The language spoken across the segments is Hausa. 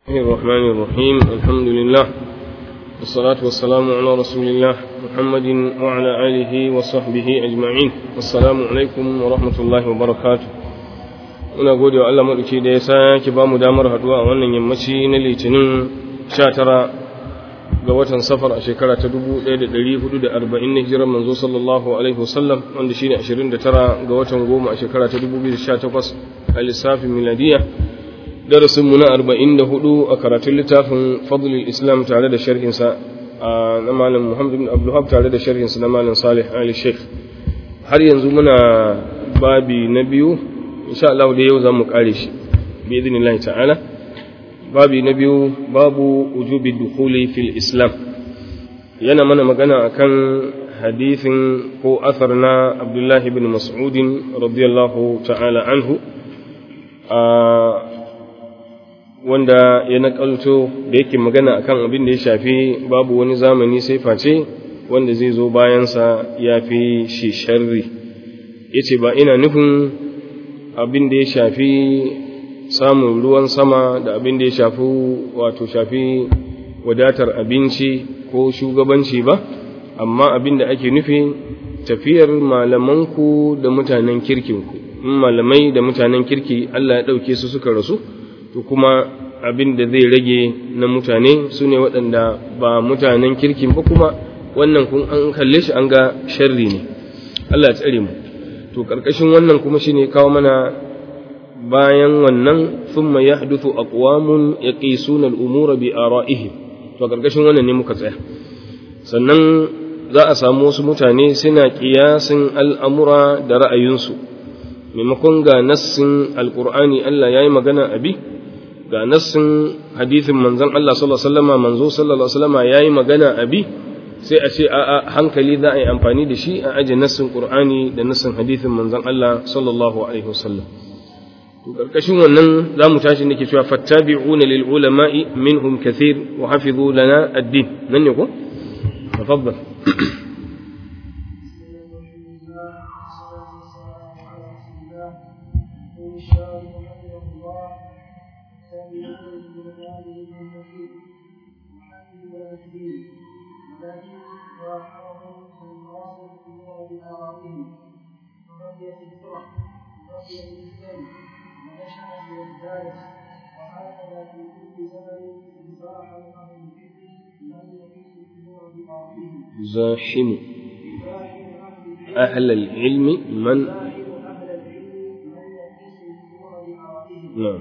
الله الرحمن الرحيم الحمد لله والصلاة والسلام على رسول الله محمد وعلى آله وصحبه أجمعين والسلام عليكم ورحمة الله وبركاته muna gode wa Allah maɗauki da ya sake ba mu damar haɗuwa a wannan yammaci na litinin 19 ga watan safar a shekara ta 1440 na hijirar manzo sallallahu alaihi wasallam wanda shine 29 ga watan goma a shekara ta 2018 a lissafin miladiya darasinmu na 44 a karatun littafin fadlul islam tare da sharhinsa na malam muhammad bin abdullahab tare da sharhinsa na malam salih ali sheikh har yanzu muna babi na biyu insha Allah da yau za mu kare shi bi idinillahi ta'ala babi na biyu babu wujubi dukhuli fil islam yana mana magana akan hadithin ko asar na abdullahi bin mas'udin radiyallahu ta'ala anhu wanda ya nakalto da yake magana akan abin da ya shafi babu wani zamani sai face wanda zai zo bayansa ya fi shi sharri ya ce ba ina nufin abin da ya shafi samun ruwan sama da abin da ya shafi wato shafi wadatar abinci ko shugabanci ba amma abin da ake nufi tafiyar malamanku da mutanen kirkinku in malamai da mutanen kirki Allah ya ɗauke su suka rasu to kuma abin da zai rage na mutane su ne waɗanda ba mutanen kirkin ba kuma wannan kun an kalle shi an ga sharri ne Allah ya tsare mu to ƙarƙashin wannan kuma shine kawo mana bayan wannan thumma yahduthu aqwamun yaqisuna al-umura bi ara'ihim to ƙarƙashin wannan ne muka tsaya sannan za a samu wasu mutane suna ƙiyasin al'amura da ra'ayinsu maimakon ga nassin alƙur'ani Allah ya yi magana abi ga nassin hadithin manzon Allah sallallahu alaihi wasallam manzo sallallahu alaihi wasallam yayi magana abi sai a ce a'a hankali za a yi amfani da shi a aje nassin Qur'ani da nassin hadithin manzon Allah sallallahu alaihi wasallam to karkashin wannan zamu tashi nake cewa fattabi'una lil ulama'i minhum kathir wa hafizu lana ad-din nan ne ko tafaddal زاحم أهل العلم من نعم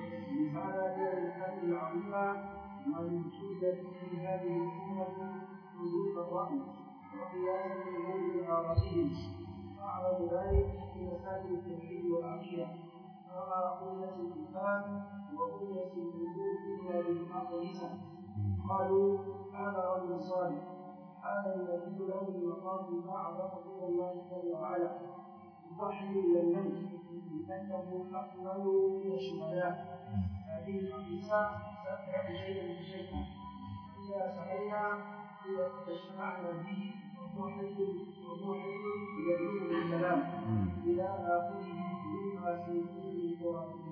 أعرض ذلك في مسائل التوحيد والعقيدة وما قلة الإنسان وقلة الوجود إلا بالمقدسة قالوا هذا رجل صالح هذا الذي له المقام الأعظم إلى الله جل وعلا يضحي إلى الموت لأنه أكمل من الشهداء هذه المقدسة تتبع شيئا بشيئا إذا سعينا إذا تشفعنا به وهو حي وهو حي يدعو للسلام إلى آخره مما في كل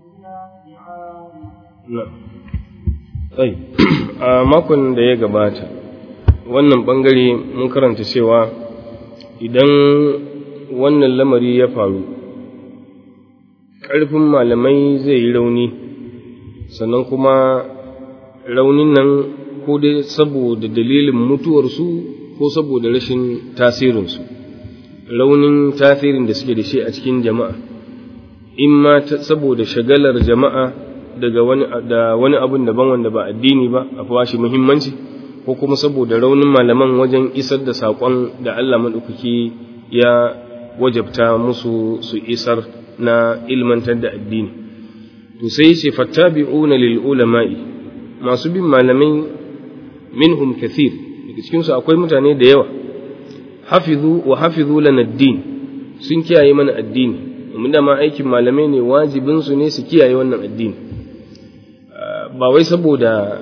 a makon da ya gabata wannan bangare mun karanta cewa idan wannan lamari ya faru ƙarfin malamai zai yi rauni sannan kuma raunin nan ko dai saboda dalilin mutuwarsu ko saboda rashin tasirinsu raunin tasirin da suke da shi a cikin jama'a in ma saboda shagalar jama'a daga wani da wani abun daban wanda ba addini ba a fashi muhimmanci ko kuma saboda raunin malaman wajen isar da saƙon da Allah maɗaukaki ya wajabta musu su isar na ilmantar da addini to sai ce fattabi'una lil ulama'i masu bin malamai minhum kathir daga cikin su akwai mutane da yawa hafizu wa hafizu lana ad-din sun kiyaye mana addini mun da ma aikin malamai ne wajibin su ne su kiyaye wannan addini ba wai saboda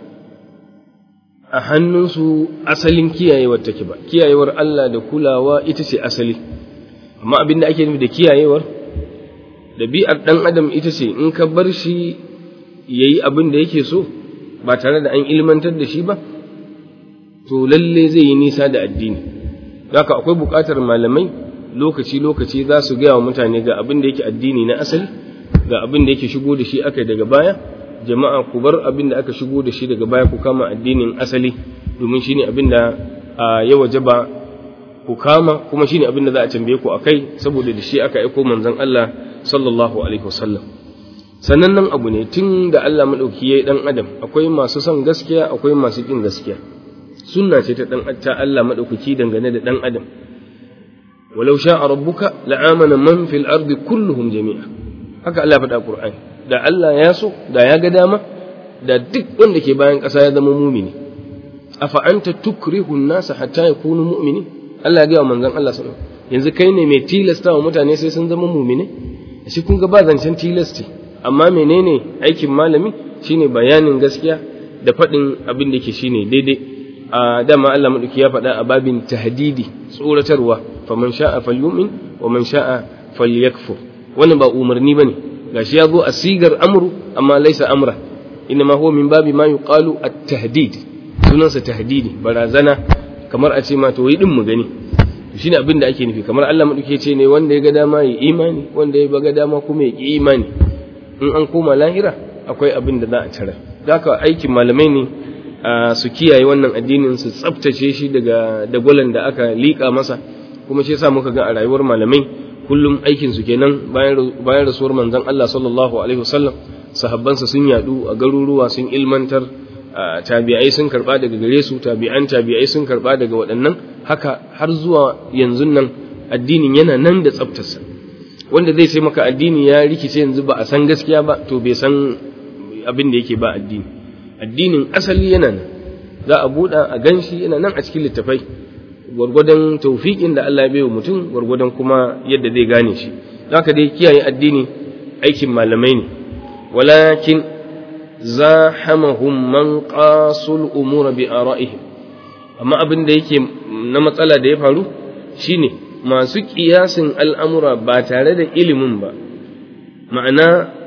a hannunsu asalin kiyayewar take ba kiyayewar Allah da kulawa ita ce asali amma abin da ake nufi da kiyayewar ɗabi'ar ɗan adam ita ce in ka bar shi yayi abin da yake so ba tare da an ilmantar da shi ba to lalle zai yi nisa da addini haka akwai buƙatar malamai lokaci-lokaci za su gaya wa mutane ga abin da yake addini na asali ga abin da yake shigo da shi aka daga baya jama'a ku bar abin da aka shigo da shi daga baya ku kama addinin asali domin shine abin da ya wajaba ku kama kuma shine abin da za a tambaye ku akai saboda da shi aka aiko manzon Allah sallallahu alaihi wasallam sannan nan abu ne tun da Allah madauki yayi dan adam akwai masu son gaskiya akwai masu kin gaskiya sunna ce ta dan ta Allah madaukaki dangane da dan adam walau sha'a rabbuka la'amana man fil ardi kulluhum jami'a haka Allah faɗa Qur'ani da Allah ya so da ya ga dama da duk wanda ke bayan ƙasa ya zama mumini afa anta tukrihu an-nasa hatta yakunu mu'minin Allah ya ga manzon Allah sallallahu alaihi wasallam yanzu kai ne mai tilasta wa mutane sai sun zama mumine shi kun ga ba zancen tilasti amma menene aikin malami shine bayanin gaskiya da faɗin abin da ke shine daidai a dama Allah madauki ya faɗa a babin tahdidi tsoratarwa faman sha'a falyumin wa man sha'a falyakfur wannan ba umarni bane gashi ya zo a sigar amru amma laisa amra inma huwa min babi ma yuqalu at-tahdid sunansa tahdidi barazana kamar a ce ma to yi din mu gani shine abin da ake nufi kamar Allah madauki ce ne wanda ya ga dama yi imani wanda ya ga dama kuma ya ki imani in an koma lahira akwai abin da za a tara haka aikin malamai ne su kiyaye wannan addinin su tsaftace shi daga dagwalan da aka liƙa masa kuma shi yasa muka ga a rayuwar malamai kullum aikin su kenan bayan bayan rasuwar manzon Allah sallallahu alaihi wasallam sahabbansa sun yadu a garuruwa sun ilmantar tabi'ai sun karba daga gare su tabi'an tabi'ai sun karba daga waɗannan haka har zuwa yanzu nan addinin yana nan da tsaftarsa wanda zai ce maka addini ya rikice yanzu ba a san gaskiya ba to bai san abin da yake ba addini addinin asali yana nan za a buɗa a ganshi yana nan a cikin littafai gwargwadon taufiƙin da Allah ya bai wa mutum gwargwadon kuma yadda zai gane shi haka dai kiyaye addini aikin malamai ne walakin zahamahum man qasul umura bi ara'ihim amma abin da yake na matsala da ya faru shine masu kiyasin al'amura ba tare da ilimin ba ma'ana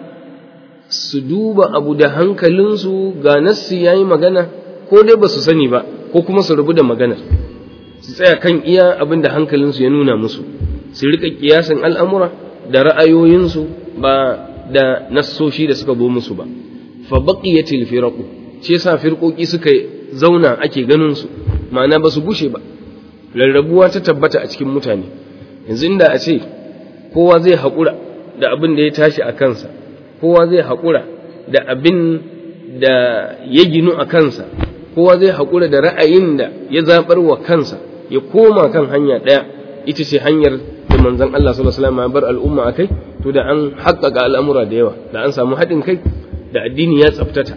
su duba abu da hankalinsu ga nassi ya yi magana ko dai ba su sani ba ko kuma su rubu da maganar su tsaya kan iya abin da hankalinsu ya nuna musu su rika kiyasin al'amura da ra'ayoyinsu ba da nassoshi da suka zo musu ba fa baqiyatil firaqu shi yasa firqoki suka zauna ake ganin su ma'ana ba su gushe ba rarrabuwa ta tabbata a cikin mutane yanzu inda a ce kowa zai haƙura da abin da ya tashi a kansa kowa zai haƙura da abin da ya ginu a kansa kowa zai haƙura da ra'ayin da ya zaɓar wa kansa ya koma kan hanya ɗaya ita ce hanyar da manzon Allah sallallahu alaihi wasallam ya bar al'umma akai to da an haƙƙaƙa al'amura da yawa da an samu haɗin kai da addini ya tsaftata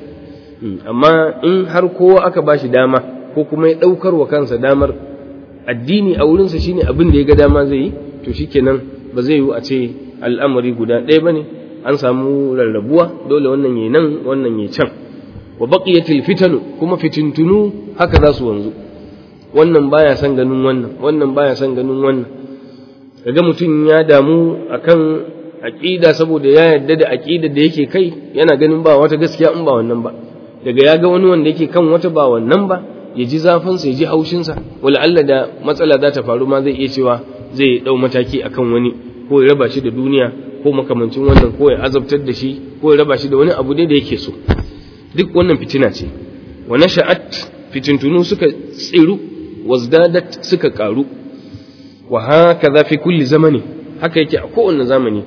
amma in har kowa aka bashi dama ko kuma ya ɗaukar wa kansa damar addini a wurinsa shine abin da ya ga dama zai yi to shikenan ba zai yi a ce al'amari guda ɗaya bane an samu rarrabuwa dole wannan yayi nan wannan yayi can wa baqiyatil fitanu kuma fitintunu haka za su wanzu wannan baya son ganin wannan wannan baya son ganin wannan kaga mutum ya damu akan aqida saboda ya yarda da aqida da yake kai yana ganin ba wata gaskiya in ba wannan ba daga ya ga wani wanda yake kan wata ba wannan ba ya ji zafinsa ya ji haushinsa wala Allah da matsala za ta faru ma zai iya cewa zai ɗau mataki akan wani ko ya raba shi da duniya ko makamancin wannan ko ya azabtar da shi ko ya raba shi da wani abu ne da yake so duk wannan fitina ce wa nasha'at fitintunu suka tsiru wazdadat suka karu wa hakaza fi kulli zamani haka yake a kowane zamani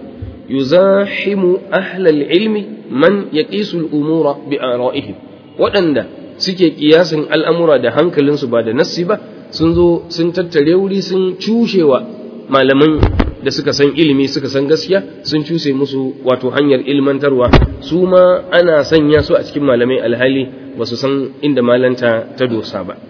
yuzahimu ahlal ilmi man yaqisu al-umura bi ara'ihim waɗanda suke kiyasin al'amura da hankalinsu ba da nassi ba sun zo sun tattare wuri sun cushewa malaman da suka san ilimi suka san gaskiya sun cuse musu wato hanyar ilmantarwa su ma ana sanya su a cikin malamai alhali ba su san inda malanta ta dosa ba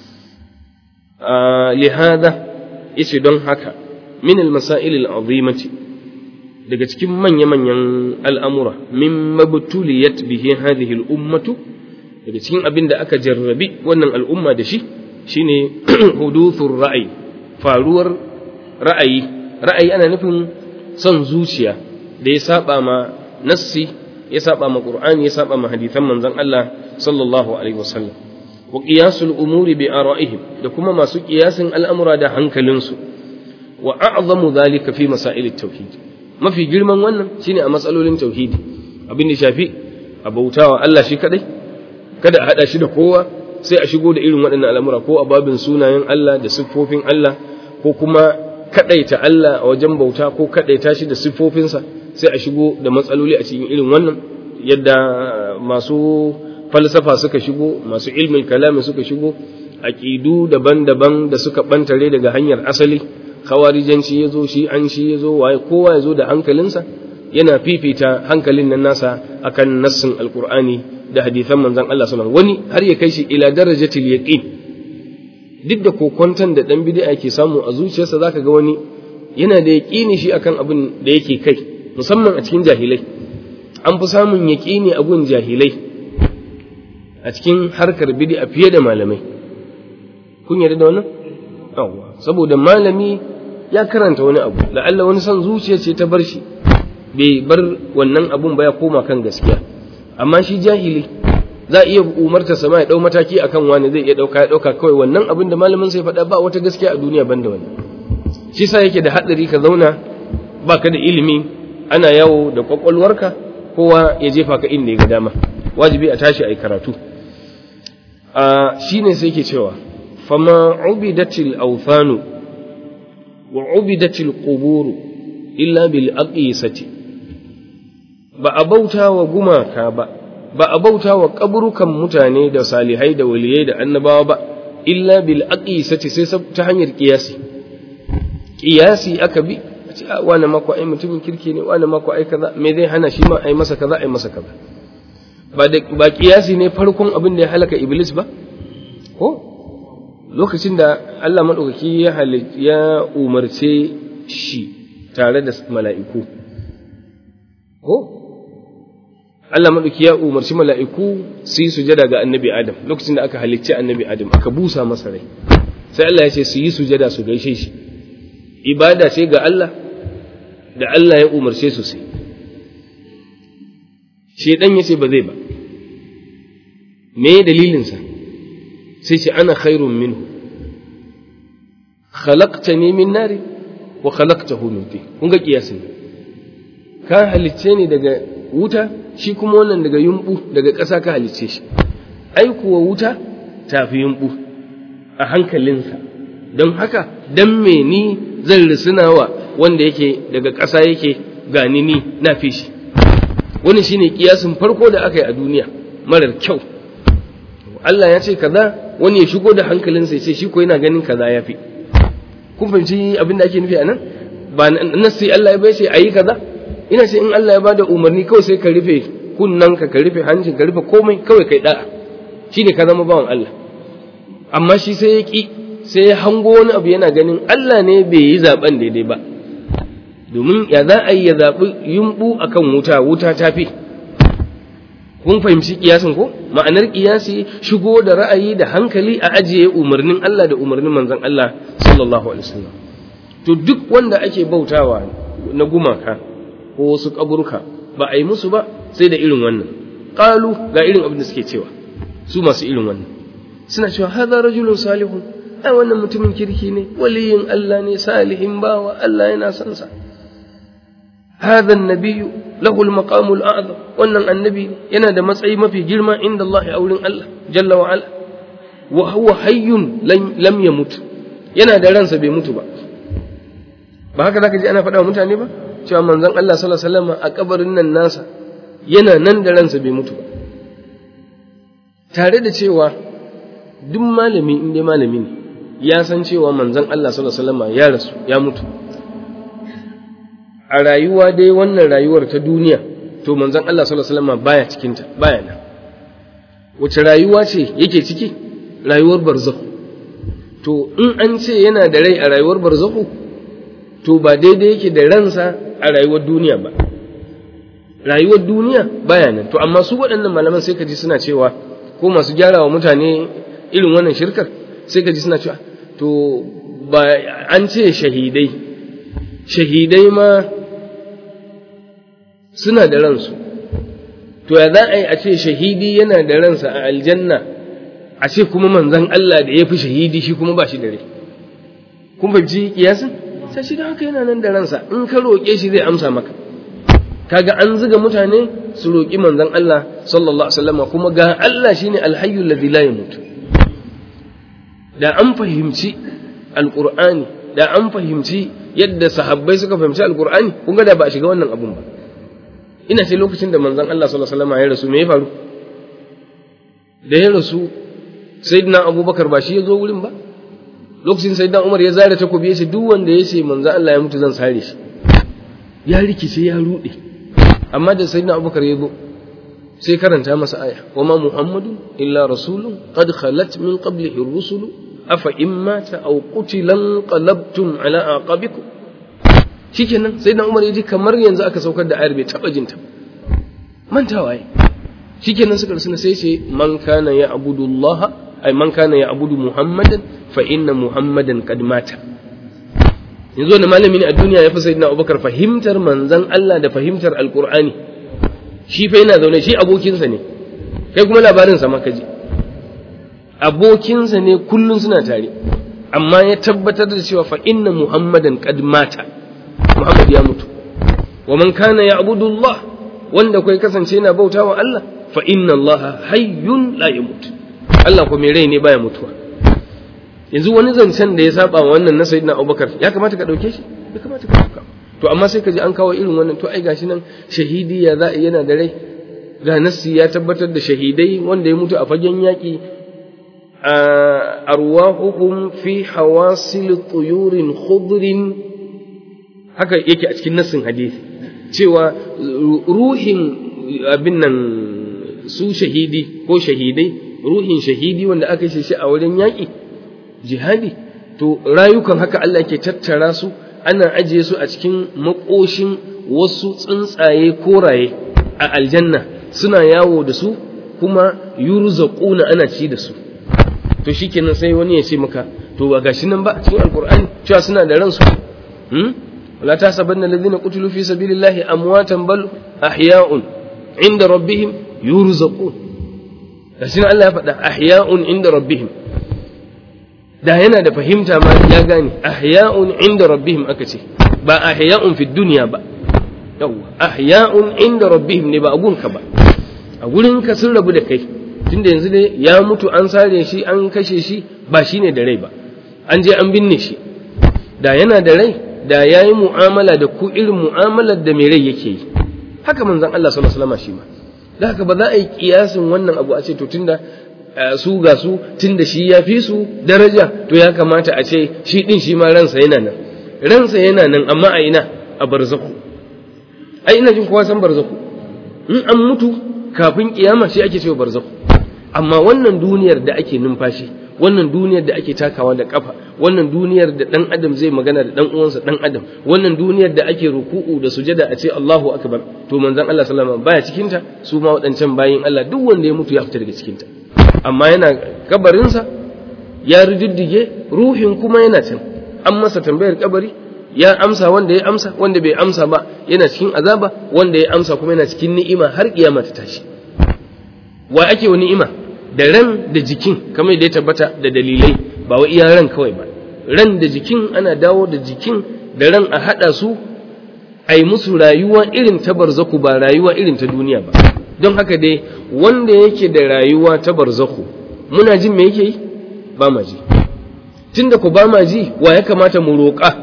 lihada yace don haka min almasail al'azimati daga cikin manya-manyan al'amura min mabtuliyat bihi hadhihi al'ummatu daga cikin abin da aka jarrabi wannan al'umma da shi shine huduthur ra'ayi faruwar ra'ayi ra'ayi ana nufin son zuciya da ya saba ma nassi ya saba ma qur'ani ya saba ma hadithan manzon Allah sallallahu alaihi wasallam wa qiyasul umuri bi ara'ihim da kuma masu qiyasin al'amura da hankalinsu wa a'zamu dhalika fi masail at-tauhid mafi girman wannan shine a matsalolin tauhidi abin da shafi a bautawa Allah shi kadai kada a hada shi da kowa sai a shigo da irin waɗannan al'amura ko a babin sunayen Allah da siffofin Allah ko kuma kadaita Allah a wajen bauta ko kadaita shi da siffofinsa sai a shigo da matsaloli a cikin irin wannan yadda masu falsafa suka shigo masu ilmin kalami suka shigo aƙidu daban-daban da suka bantare daga hanyar asali khawarijanci ya zo shi an shi ya zo waye kowa ya zo da hankalinsa yana fifita hankalin nan nasa akan nassin alqur'ani da hadithan manzon Allah sallallahu wani har ya kai shi ila darajatil yaqin duk da kokonton da dan bid'a ke samu a zuciyarsa zaka ga wani yana da yaqini shi akan abin da yake kai musamman a cikin jahilai an fi samun yaqini a gun jahilai a cikin harkar bid'a fiye da malamai kun yarda da wannan yawwa saboda malami ya karanta wani abu la'alla wani son zuciya ce ta bar shi bai bar wannan abun ba ya koma kan gaskiya amma shi jahili za iya umarta sama ya dau mataki akan wani zai iya dauka ya dauka kawai wannan abin da malamin sai faɗa ba wata gaskiya a duniya banda wannan shi sa yake da hadari ka zauna baka da ilimi ana yawo da kwakwalwarka kowa ya jefa ka inda ya ga dama wajibi a tashi a yi karatu a shine sai ke cewa fama ubidatil awthanu wa ubidatil quburu illa bil aqisati ba a bauta wa gumaka ba ba a bauta wa kaburukan mutane da salihai da waliyai da annabawa ba illa bil aqisati sai ta hanyar kiyasi kiyasi aka bi a ce wani mako ai mutumin kirki ne wani mako ai kaza me zai hana shi ma ai masa kaza ai masa kaza ba da ba kiyasi ne farkon abin da ya halaka iblis ba ko lokacin da Allah madaukaki ya ya umarce shi tare da mala'iku ko Allah maɗauki ya umarci mala'iku su yi sujada ga annabi Adam lokacin da aka halicci annabi Adam aka busa masa rai sai Allah ya ce su yi sujada su gaishe shi ibada ce ga Allah da Allah ya umarce su sai shedan ya ce ba zai ba me dalilinsa sai ce ana khairun minhu khalaqtani min nari wa khalaqtahu min tin kun ga kiyasin ka halicce ni daga wuta shi kuma wannan daga yumbu daga ƙasa ka halicce shi ai kuwa wuta tafi yumbu a hankalinsa don haka dan me ni zan risinawa wanda yake daga ƙasa yake gani ni na fi shi wani shine kiyasin farko da aka yi a duniya marar kyau Allah ya ce kaza wani ya shigo da hankalinsa ya ce shi ko yana ganin kaza ya fi kun fahimci abin da ake nufi a nan ba nasi Allah ya bai ce ayi kaza ina ce in Allah ya bada umarni kawai sai ka rufe kunnanka ka rufe hancin ka rufe komai kawai kai da'a shine ka zama bawan Allah amma shi sai ya ki sai ya hango wani abu yana ganin Allah ne bai yi zaben daidai ba domin ya za a yi ya zaɓi yumɓu akan wuta wuta ta fi kun fahimci kiyasin ko ma'anar kiyasi shigo da ra'ayi da hankali a ajiye umarnin Allah da umarnin manzon Allah sallallahu alaihi wasallam to duk wanda ake bautawa na gumaka ko wasu kaburka ba a yi musu ba sai da irin wannan qalu ga irin abin da suke cewa su masu irin wannan suna cewa hadha rajulun salihun ai wannan mutumin kirki ne waliyin Allah ne salihin bawa Allah yana son sa hadha an-nabiyyu lahu al-maqamu al-a'zam wannan annabi yana da matsayi mafi girma inda Allah a wurin Allah jalla wa ala wa huwa hayyun lam yamut yana da ransa bai mutu ba ba haka zaka ji ana faɗa wa mutane ba cewa manzon Allah sallallahu alaihi wasallam a kabarin nan nasa yana nan da ransa bai mutu ba tare da cewa duk malami in dai malami ne ya san cewa manzon Allah sallallahu alaihi wasallam ya rasu ya mutu a rayuwa dai wannan rayuwar ta duniya to manzon Allah sallallahu alaihi wasallam baya cikin ta baya nan wace rayuwa ce yake ciki rayuwar barzakh to in an ce yana da rai a rayuwar barzakh to ba daidai yake da ransa a rayuwar duniya ba rayuwar duniya baya nan to amma su waɗannan malaman sai ka ji suna cewa ko masu gyara wa mutane irin wannan shirkar sai ka ji suna cewa to ba an ce shahidai shahidai ma suna da ransu to ya za a yi a ce shahidi yana da ransa a aljanna a ce kuma manzon Allah da ya fi shahidi shi kuma ba shi da rai kun fahimci kiyasin sai shi da haka yana nan da ransa in ka roƙe shi zai amsa maka kaga an zuga mutane su roƙi manzon Allah sallallahu alaihi wasallam kuma ga Allah shine alhayyul ladzi la yamut da an fahimci alqur'ani da an fahimci yadda sahabbai suka fahimci alqur'ani kun ga da ba a shiga wannan abun ba ina ce lokacin da manzon Allah sallallahu alaihi wasallam ya rasu me ya faru da ya rasu sayyidina Abubakar ba shi ya zo wurin ba lokacin sayyidina Umar ya zare takobi ya ce duk wanda ya ce manzon Allah ya mutu zan sare shi ya rikice ya rude amma da sayyidina Abubakar ya zo sai karanta masa aya wa ma muhammadun illa rasulun qad khalat min qablihi ar-rusulu afa in mata aw qutilan qalabtum ala aqabikum shikenan sai dan Umar yaji kamar yanzu aka saukar da ayar bai taba jinta mantawa yi shikenan suka rusuna sai ce man kana ya abudullaha ay man kana ya abudu muhammadan fa inna muhammadan qad mata yanzu wani malami ne a duniya ya fi sayyidina Abubakar fahimtar manzon Allah da fahimtar alqur'ani shi fa yana zaune shi abokinsa ne kai kuma labarin sa ma kaji abokinsa ne kullun suna tare amma ya tabbatar da cewa fa inna muhammadan qad mata muhammad ya mutu wa man kana ya'budu allah wanda kai kasance yana bautawa allah fa inna allaha hayyun la yamut allah ko mai rai ne baya mutuwa yanzu wani zancen da ya saba wannan na sayyidina abubakar ya kamata ka dauke shi ya kamata ka dauka to amma sai ka ji an kawo irin wannan to ai gashi nan shahidi ya za yana da rai ga nassi ya tabbatar da shahidai wanda ya mutu a fagen yaƙi arwahuhum fi hawasil tuyurin khudrin haka yake a cikin nassin hadisi cewa ruhin abin nan su shahidi ko shahidai ruhin shahidi wanda aka shi shi a wurin yaƙi jihadi to rayukan haka Allah ke tattara su ana ajiye su a cikin makoshin wasu tsuntsaye koraye a aljanna suna yawo da su kuma yurzaquna ana ci da su to shikenan sai wani ya ce maka to ba gashi nan ba a cikin alqur'ani cewa suna da ransu hmm wala tasabanna alladhina qutilu fi sabilillahi amwatan bal ahya'un inda rabbihim yurzaqun gashi nan Allah ya faɗa ahya'un inda rabbihim da yana da fahimta ma ya gane ahya'un inda rabbihim aka ce ba ahya'un fi dunya ba yawa ahya'un inda rabbihim ne ba a gunka ba a gurin ka sun rabu da kai tunda yanzu dai ya mutu an sare shi an kashe shi ba shine da rai ba an je an binne shi da yana da rai da yayi mu'amala da ku irin mu'amalar da mai rai yake yi haka manzon Allah sallallahu alaihi wasallam shi ma da haka ba za a yi kiyasin wannan abu a ce to tunda su ga su tunda shi ya fi su daraja to ya kamata a ce shi din shi ma ransa yana nan ransa yana nan amma a ina a barzaku ai ina jin kowa san barzaku in an mutu kafin kiyama shi ake cewa barzaku amma wannan duniyar da ake numfashi wannan duniyar da ake takawa da kafa wannan duniyar da dan adam zai magana da dan uwansa dan adam wannan duniyar da ake ruku'u da sujada a ce Allahu akbar to manzon Allah sallallahu alaihi wasallam baya cikin ta su ma wadancan bayin Allah duk wanda ya mutu ya fita daga cikin ta amma yana kabarinsa ya riddige ruhin kuma yana can an masa tambayar kabari ya amsa wanda ya amsa wanda bai amsa ba yana cikin azaba wanda ya amsa kuma yana cikin ni'ima har kiyama ta tashi wa ake wa ni'ima da ran da jikin kamar da ya tabbata da dalilai ba wa iya ran kawai ba ran da jikin ana dawo da jikin da ran a hada su a yi musu rayuwa irin ta barzaku ba rayuwa irin ta duniya ba don haka dai wanda yake da rayuwa ta barzaku muna jin me yake yi ba ma ji tunda ku ba ma ji wa ya kamata mu roƙa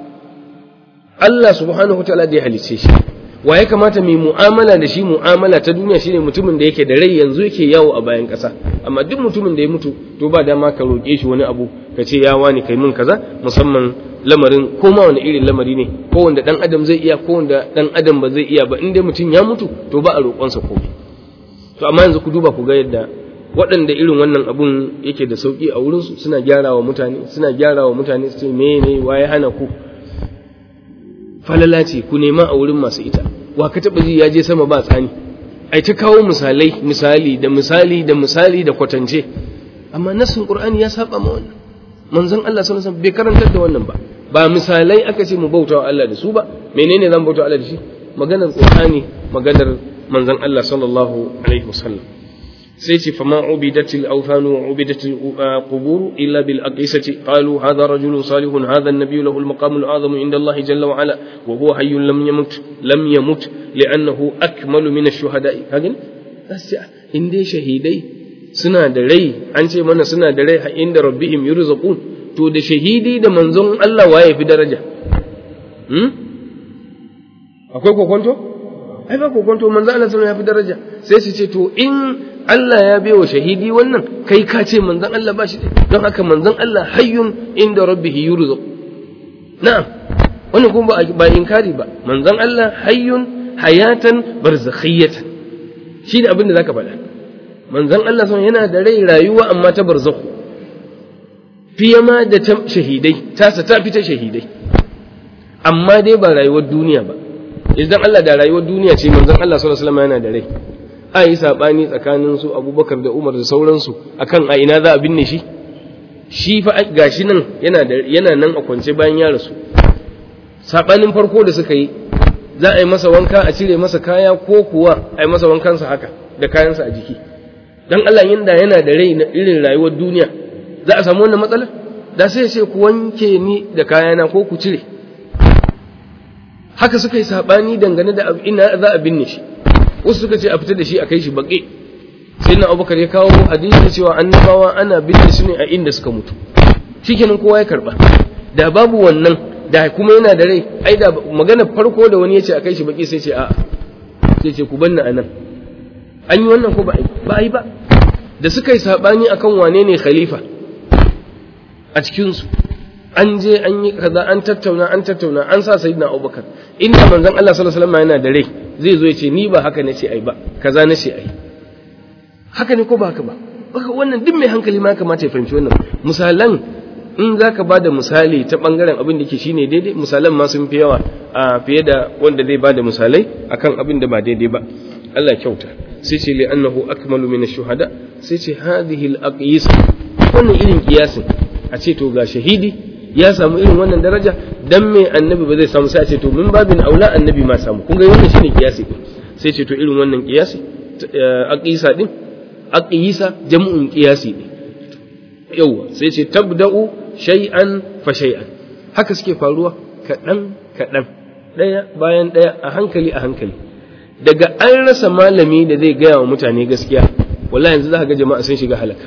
Allah subhanahu wataala da ya halice shi wa ya kamata mu mu'amala da shi mu'amala ta duniya shine mutumin da yake da rai yanzu yake yawo a bayan ƙasa amma duk mutumin da ya mutu to ba dama ka roƙe shi wani abu ka ce ya wani kai min kaza musamman lamarin ko ma wani irin lamari ne ko wanda dan adam zai iya ko wanda dan adam ba zai iya ba in dai mutum ya mutu to ba a roƙonsa komai to amma yanzu ku duba ku ga yadda waɗanda irin wannan abun yake da sauƙi a wurinsu suna gyara wa mutane suna gyara wa mutane su ce me ne waye hana ku falala ce ku nema a wurin masu ita wa ka taɓa ji ya je sama ba tsani ai ta kawo misalai misali da misali da misali da kwatance amma nassin qur'ani ya saba ma wannan manzon Allah sallallahu alaihi wasallam bai karantar da wannan ba ba misalai aka ce mu bauta wa Allah da su ba menene zan bauta wa Allah da shi maganar qur'ani maganar manzon Allah sallallahu alaihi wasallam sai ce fama ubidatil awthanu wa ubidatil qubur illa bil aqisati qalu hadha rajulun salihun hadha an-nabiy lahu al-maqam al-azam inda Allah jalla wa ala wa huwa hayyun lam yamut lam yamut li'annahu akmalu min ash-shuhada'i kagin in dai shahidai suna da rai an ce mana suna da rai inda rabbihim yurzaqun to da shahidi da manzon Allah waye fi daraja hmm akwai kokonto ai ba kokonto manzon Allah sallallahu ya fi daraja sai su ce to in Allah ya baiwa shahidi wannan kai ka ce manzon Allah ba shi don haka manzon Allah hayyun inda rabbih yurzaq na'am wannan kuma ba inkari ba manzon Allah hayyun hayatan barzakhiyatan shi ne abin da zaka faɗa manzon Allah sun yana da rai rayuwa amma ta barzakhu fiye ma da ta shahidai tasa ta fi ta shahidai amma dai ba rayuwar duniya ba idan Allah da rayuwar duniya ce manzon Allah sallallahu alaihi wasallam yana da rai a yi sabani tsakanin su Abubakar da Umar da sauransu akan a ina za a binne shi shi fa gashi nan yana da yana nan a kwance bayan ya rasu sabanin farko da suka yi za a yi masa wanka a cire masa kaya ko kuwa a yi masa wankansa haka da kayansa a jiki dan Allah yinda yana da rai na irin rayuwar duniya za a samu wannan matsala da sai sai ku wanke ni da kayana ko ku cire haka suka yi sabani dangane da ina za a binne shi wasu suka ce a fita da shi a kai shi baƙe sai na abubakar ya kawo hadisi cewa annabawa ana binne su ne a inda suka mutu shikenan kowa ya karba da babu wannan da kuma yana da rai ai da magana farko da wani ya ce a kai shi baƙi sai ce a'a sai ce ku banna anan an yi wannan ko ba a yi ba da suka yi saɓani akan wane ne khalifa a cikinsu an je an yi kaza an tattauna an tattauna an sa sayyidina abubakar inda manzon Allah sallallahu alaihi wasallam yana da rai zai zo ya ce ni ba haka nace ai ba kaza nace ai haka ne ko ba haka ba baka wannan duk mai hankali ma kamata ya fahimci wannan misalan in zaka bada misali ta bangaren abin da ke shine daidai misalan ma sun fi yawa a fiye da wanda zai bada misalai akan abin da ba daidai ba Allah kyauta sai ce li annahu akmalu min ash-shuhada sai ce hadhihi al-aqyis wannan irin kiyasin a ce to ga shahidi ya samu irin wannan daraja dan me annabi ba zai samu sai a ce to min babin aula annabi ma samu kun ga wannan shine kiyasi sai ce to irin wannan kiyasi aqisa din aqisa jam'un qiyasi ne yawa sai ce tabda'u shay'an fa shay'an haka suke faruwa kadan kadan daya bayan daya a hankali a hankali daga an rasa malami da zai gaya wa mutane gaskiya wallahi yanzu za ga jama'a sun shiga halaka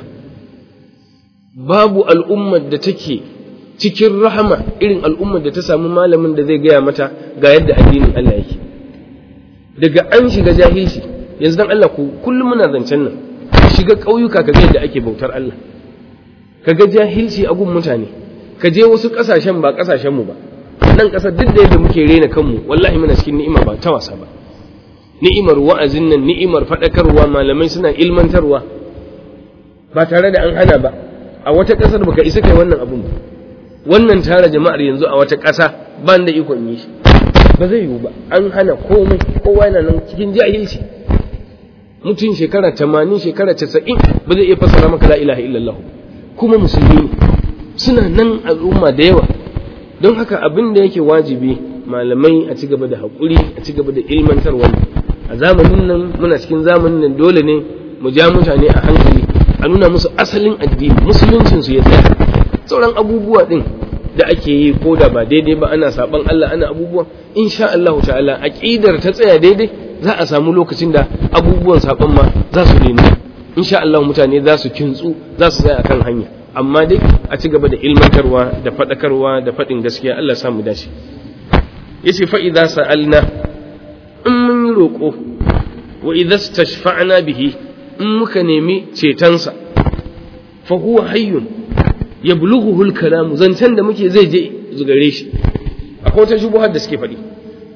babu al'ummar da take cikin rahama irin al'ummar da ta samu malamin da zai gaya mata ga yadda addinin Allah yake daga an shiga jahilci yanzu dan Allah ku kullum muna zancen nan shiga ƙauyuka ka ga yadda ake bautar Allah ka ga jahilci a gun mutane ka je wasu ƙasashen ba ƙasashen mu ba nan ƙasar duk da yadda muke rena kanmu wallahi muna cikin ni'ima ba ta wasa ba ni'imar wa'azin nan ni'imar faɗakarwa malamai suna ilmantarwa ba tare da an hana ba a wata ƙasar baka isa kai wannan abun ba wannan tara jama'ar yanzu a wata ƙasa ba da ikon yi shi ba zai yiwu ba an hana komai kowa yana nan cikin jahilci mutum shekara tamanin shekara casa'in ba zai iya fassara maka la ilaha illallah kuma musulmi suna nan al'umma da yawa don haka abin da yake wajibi malamai a ci gaba da haƙuri a ci gaba da ilmantarwa a zamanin nan muna cikin zamanin nan dole ne mu ja mutane a hankali a nuna musu asalin addini musuluncin su ya tsaya sauran abubuwa din da ake yi ko da ba daidai ba ana saban Allah ana abubuwa insha Allah ta'ala aqidar ta tsaya daidai za a samu lokacin da abubuwan saban ma za su daina insha Allah mutane za su kintsu za su tsaya akan hanya amma dai a ci gaba da ilmantarwa da faɗakarwa da faɗin gaskiya Allah samu dace yace fa idza sa'alna in mun yi roƙo wa idza stashfa'na bihi in muka nemi cetonsa fa huwa hayyun yablughuhu al-kalam zancen da muke zai je zugare shi akwai wata shubuhar da suke faɗi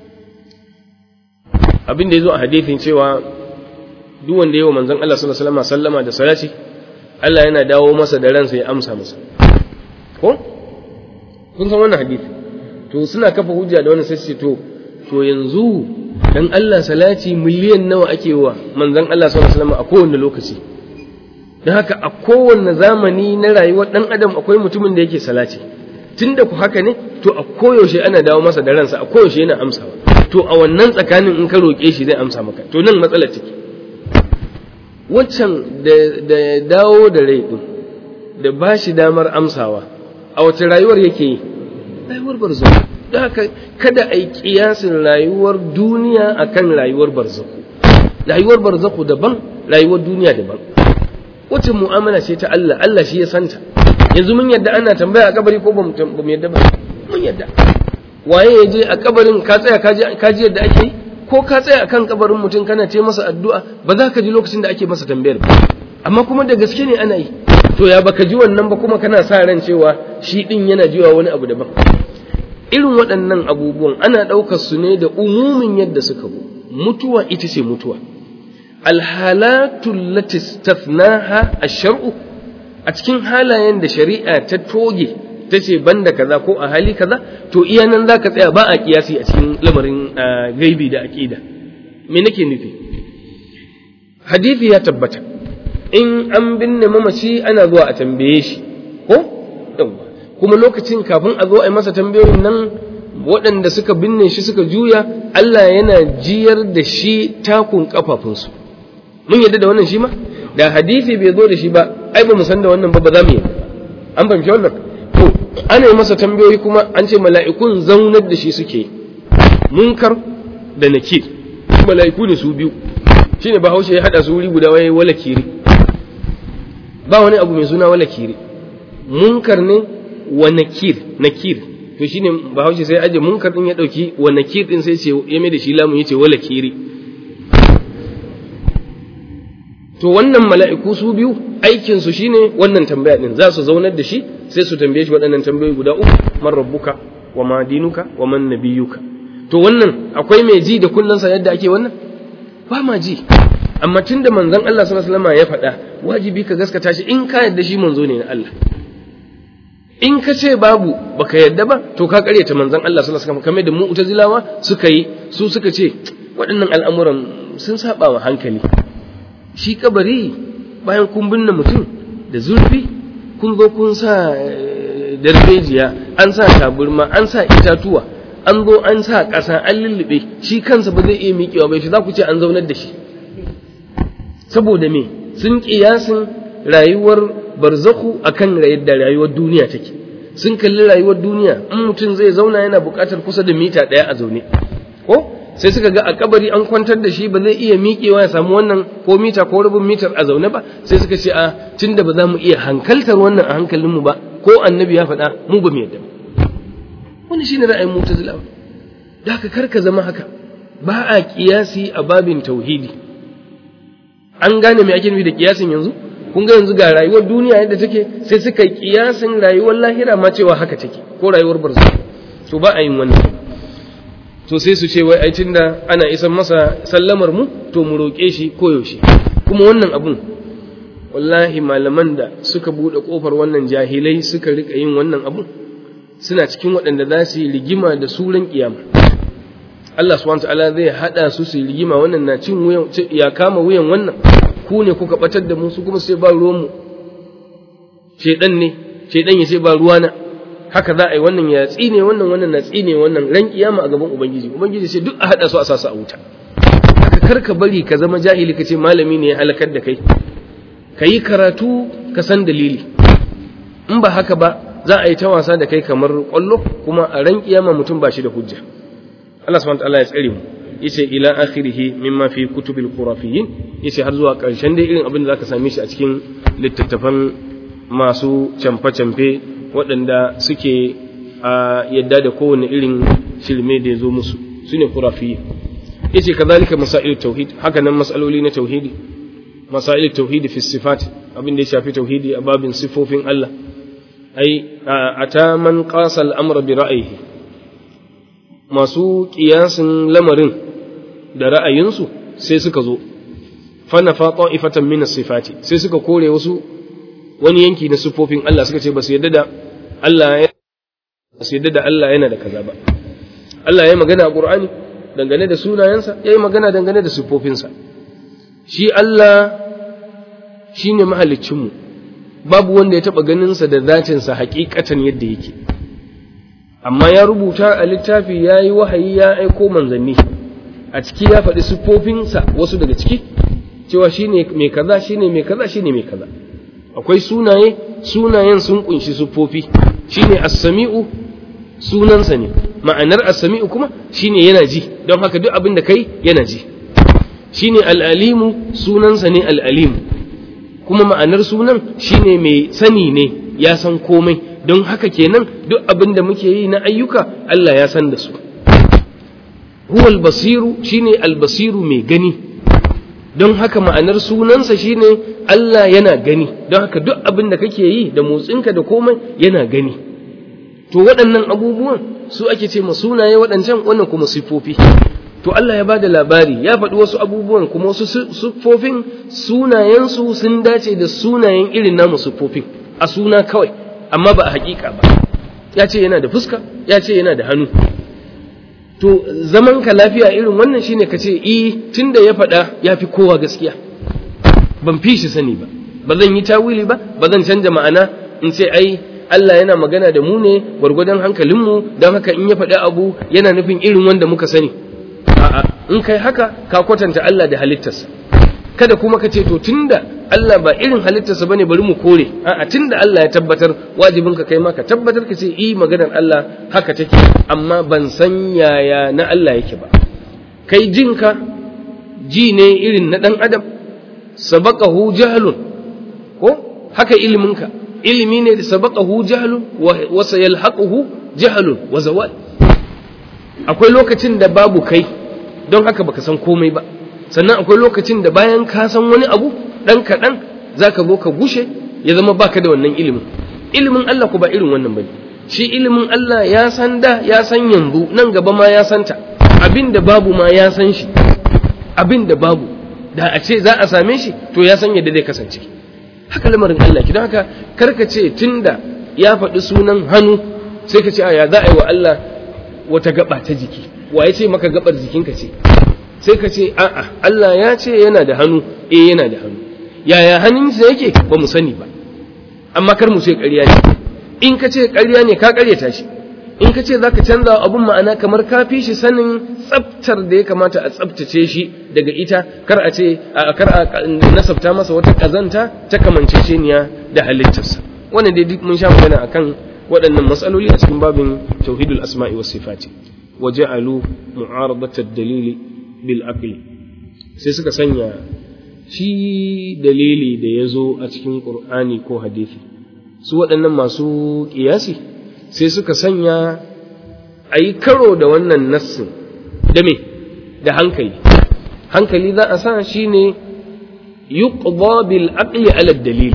abin da yazo a hadisin cewa duk wanda yayi wa manzon Allah sallallahu alaihi wasallam sallama da salati Allah yana dawo masa da ransa ya amsa masa ko kun san wannan hadisi to suna kafa hujja da wannan sai ce to to yanzu dan Allah salati miliyan nawa ake wa manzon Allah sallallahu alaihi wasallam a kowanne lokaci dan haka a kowanne zamani na rayuwar dan adam akwai mutumin da yake salati tunda ku haka ne to a koyaushe ana dawo masa da ransa a koyaushe yana amsawa to a wannan tsakanin in ka roƙe shi zai amsa maka to nan matsalar take waccan da dawo da rai din da ba shi damar amsawa a wace rayuwar yake yi rayuwar barzaku don haka kada a yi kiyasin rayuwar duniya akan rayuwar barzaku rayuwar barzaku daban rayuwar duniya daban wacce mu'amala ce ta Allah Allah shi ya santa yanzu mun yadda ana tambaya a kabari ko ba mu yadda ba mun yadda waye ya je a kabarin ka tsaya ka ji yadda ake yi ko ka tsaya akan kabarin mutum kana ce masa addu'a ba za ka ji lokacin da ake masa tambayar ba amma kuma da gaske ne ana yi to ya baka ji wannan ba kuma kana sa ran cewa shi din yana jiwa wani abu daban irin waɗannan abubuwan ana ɗaukar su ne da umumin yadda suka bu mutuwa ita ce mutuwa alhalatu lati stathnaha ash-shar'u a cikin halayen da shari'a ta toge ta ce banda kaza ko a hali kaza to iya nan zaka tsaya ba a kiyasi a cikin lamarin gaibi da aqida me nake nufi hadisi ya tabbata in an binne mamaci ana zuwa a tambaye shi ko kuma lokacin kafin a zo a yi masa tambayoyin nan waɗanda suka binne shi suka juya Allah yana jiyar da shi takun kafafunsu mun yadda da wannan shi ma da hadisi bai zo da shi ba ai ba mu san da wannan ba ba za mu yadda an fahimci wannan to ana yi masa tambayoyi kuma an ce mala'ikun zaunar da shi suke munkar da nakir mala'iku ne su biyu shine bahaushe ya hada su wuri guda wai wala kiri ba wani abu mai suna wala kiri munkar ne wa nakir nakir to shine bahaushe sai aje munkar din ya dauki wa nakir din sai ce ya mai da shi lamun yace wala kiri to wannan mala'iku su biyu aikin su shine wannan tambaya din za su zaunar da shi sai su tambaye shi waɗannan tambayoyi guda uku man rabbuka wa ma dinuka wa man nabiyuka to wannan akwai mai ji da kullunsa yadda ake wannan ba ma ji amma tunda manzon Allah sallallahu alaihi wasallam ya faɗa wajibi ka gaskata shi in ka yadda shi manzo ne na Allah in ka ce babu baka yadda ba to ka karyata manzon Allah sallallahu alaihi wasallam kamar da mu'tazilawa suka yi su suka ce waɗannan al'amuran sun saba wa hankali shi kabari bayan kun binne mutum da zurfi kun zo kun sa darbejiya an sa taburma an sa itatuwa an zo an sa ƙasa an lullube shi kansa ba zai iya miƙewa ba shi za ku ce an zaunar da shi saboda me sun ƙiyasin rayuwar barzaku akan yadda rayuwar duniya take sun kalli rayuwar duniya in mutum zai zauna yana buƙatar kusa da mita ɗaya a zaune ko sai suka ga a kabari an kwantar da shi ba zai iya miƙewa ya samu wannan ko mita ko rabin mitar a zaune ba sai suka ce a tunda ba za mu iya hankaltar wannan a hankalinmu ba ko annabi ya faɗa mu ba mu yadda wannan shine ra'ayin mu'tazilawa da haka kar ka zama haka ba a kiyasi a babin tauhidi an gane me ake nufi da kiyasin yanzu kun ga yanzu ga rayuwar duniya yadda take sai suka yi kiyasin rayuwar lahira ma cewa haka take ko rayuwar barza to ba a yin wannan to sai su ce wai ai tunda ana isan masa sallamar mu to mu roƙe shi koyaushe kuma wannan abun wallahi malaman da suka buɗe ƙofar wannan jahilai suka rika yin wannan abun suna cikin waɗanda za su yi rigima da suran kiyama Allah subhanahu ta'ala zai hada su su yi rigima wannan na cin wuyan ya kama wuyan wannan ku ne kuka batar da mu su kuma sai ba ruwan mu shedan ne shedan ya sai ba ruwana haka za a yi wannan ya tsine wannan wannan na tsine wannan ran kiyama a gaban ubangiji ubangiji sai duk a hada su a sasa a wuta haka kar ka bari ka zama jahili ka ce malami ne ya halakar da kai ka yi karatu ka san dalili in ba haka ba za a yi ta wasa da kai kamar kwallo kuma a ran kiyama mutum ba shi da hujja Allah subhanahu wa ta'ala ya tsare mu yace ila akhirih mimma fi kutubil khurafiyyin yace har zuwa karshen dai irin abin da zaka same shi a cikin littattafan masu camfe-camfe waɗanda suke a yadda da kowane irin shirme da ya zo musu su ne khurafiyyin yace kazalika masail tauhid haka nan masaloli na tauhidi masail tauhidi fi sifat abin da ya shafi tauhidi a babin sifofin Allah ai ata man qasa al-amra bi ra'yihi masu kiyasin lamarin da ra'ayinsu sai suka zo fana fa ta'ifatan min sifati sai suka kore wasu wani yanki na sifofin Allah suka ce ba su yadda da Allah ya ba su yadda da Allah yana da kaza ba Allah ya yi magana a Qur'ani dangane da sunayensa ya yi magana dangane da sifofinsa shi Allah shine mahaliccinmu babu wanda ya taba ganinsa da zatinsa hakikatan yadda yake amma ya rubuta a littafi ya yi wahayi ya aiko manzanni a ciki ya faɗi siffofinsa wasu daga ciki cewa shi ne mai kaza shi ne mai kaza shi ne mai kaza akwai sunaye sunayen sun kunshi siffofi shi ne assami'u sunansa ne ma'anar assami'u kuma shi ne yana ji don haka duk abin da kai yana ji shi ne al'alimu sunansa ne al'alimu kuma ma'anar sunan shi ne mai sani ne ya san komai don haka kenan duk abin da muke yi na ayyuka Allah ya san da su huwal basiru shine albasiru mai gani don haka ma'anar sunansa shine Allah yana gani don haka duk abin da kake yi da motsinka da komai yana gani to waɗannan abubuwan su ake ce ma sunaye waɗancan wannan kuma siffofi to Allah ya bada labari ya faɗi wasu abubuwan kuma wasu siffofin sunayensu sun dace da sunayen irin namu siffofin a suna kawai amma ba a haƙiƙa ba ya ce yana da fuska ya ce yana da hannu to zaman ka lafiya irin wannan shine ka ce i tunda ya faɗa ya fi kowa gaskiya ban fi shi sani ba ba zan yi tawili ba ba zan canja ma'ana in ce ai Allah yana magana da mu ne gwargwadon hankalinmu don haka in ya faɗi abu yana nufin irin wanda muka sani a'a in kai haka ka kwatanta Allah da halittarsa kada kuma ka ce to tunda Allah ba irin halittarsa bane bari mu kore a'a tunda Allah ya tabbatar wajibin ka kai ma ka tabbatar ka ce i maganar Allah haka take amma ban san yaya na Allah yake ba kai jinka ji ne irin na dan adam sabaqahu jahlun ko haka iliminka ilimi ne da sabaqahu jahlun wa sayalhaquhu jahlun wa zawal akwai lokacin da babu kai don haka baka san komai ba sannan akwai lokacin da bayan ka san wani abu ɗan kaɗan za ka zo ka gushe ya zama baka da wannan ilimin ilimin Allah ku ba irin wannan bane shi ilimin Allah ya san da ya san yanzu nan gaba ma ya santa abin da babu ma ya san shi abin da babu da a ce za a same shi to ya san yadda zai kasance haka lamarin Allah ki don haka karka ce tunda ya faɗi sunan hannu sai ka ce a ya za a yi wa Allah wata gaba ta jiki wa ya ce maka gabar jikinka ce sai ka ce a'a Allah ya ce yana da hannu eh yana da hannu yaya hannunsa yake ba mu sani ba amma kar mu ce ƙarya ne in ka ce ƙarya ne ka ƙaryata shi in ka ce za ka canza abun ma'ana kamar ka fi shi sanin tsaftar da ya kamata a tsaftace shi daga ita kar a ce kar a nasabta masa wata ƙazanta ta kamanceceniya da halittarsa wannan dai duk mun sha magana akan waɗannan matsaloli a cikin babin tauhidul asma'i was sifati wa ja'alu mu'aradata dalili bil aqli sai suka sanya shi dalili da ya zo a cikin qur'ani ko hadisi su waɗannan masu ƙiyasi sai suka sanya a yi karo da wannan nassin da me da hankali hankali za a sa shi ne yuqda bil aqli ala dalili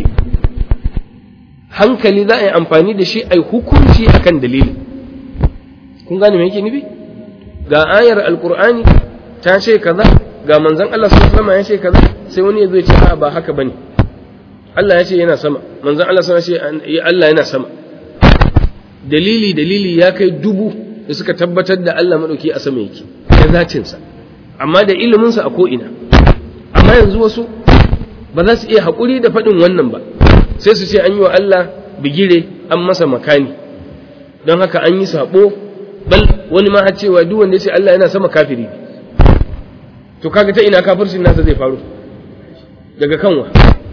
hankali za a yi amfani da shi a yi hukunci akan dalili kun gane me yake nufi ga ayar alqur'ani ta ce kaza ga manzon Allah sallallahu alaihi ya ce kaza sai wani ya zo ya ce a ba haka bane Allah ya ce yana sama manzon Allah sallallahu alaihi ya ce Allah yana sama dalili dalili ya kai dubu da suka tabbatar da Allah madauki a sama yake da zatin sa amma da ilimin sa a ko ina amma yanzu wasu ba za su iya haƙuri da faɗin wannan ba sai su ce an yi wa Allah bigire an masa makani don haka an yi sabo bal wani ma har cewa duk wanda ya ce Allah yana sama kafiri to kaga ta ina kafircin nasa zai faru daga kanwa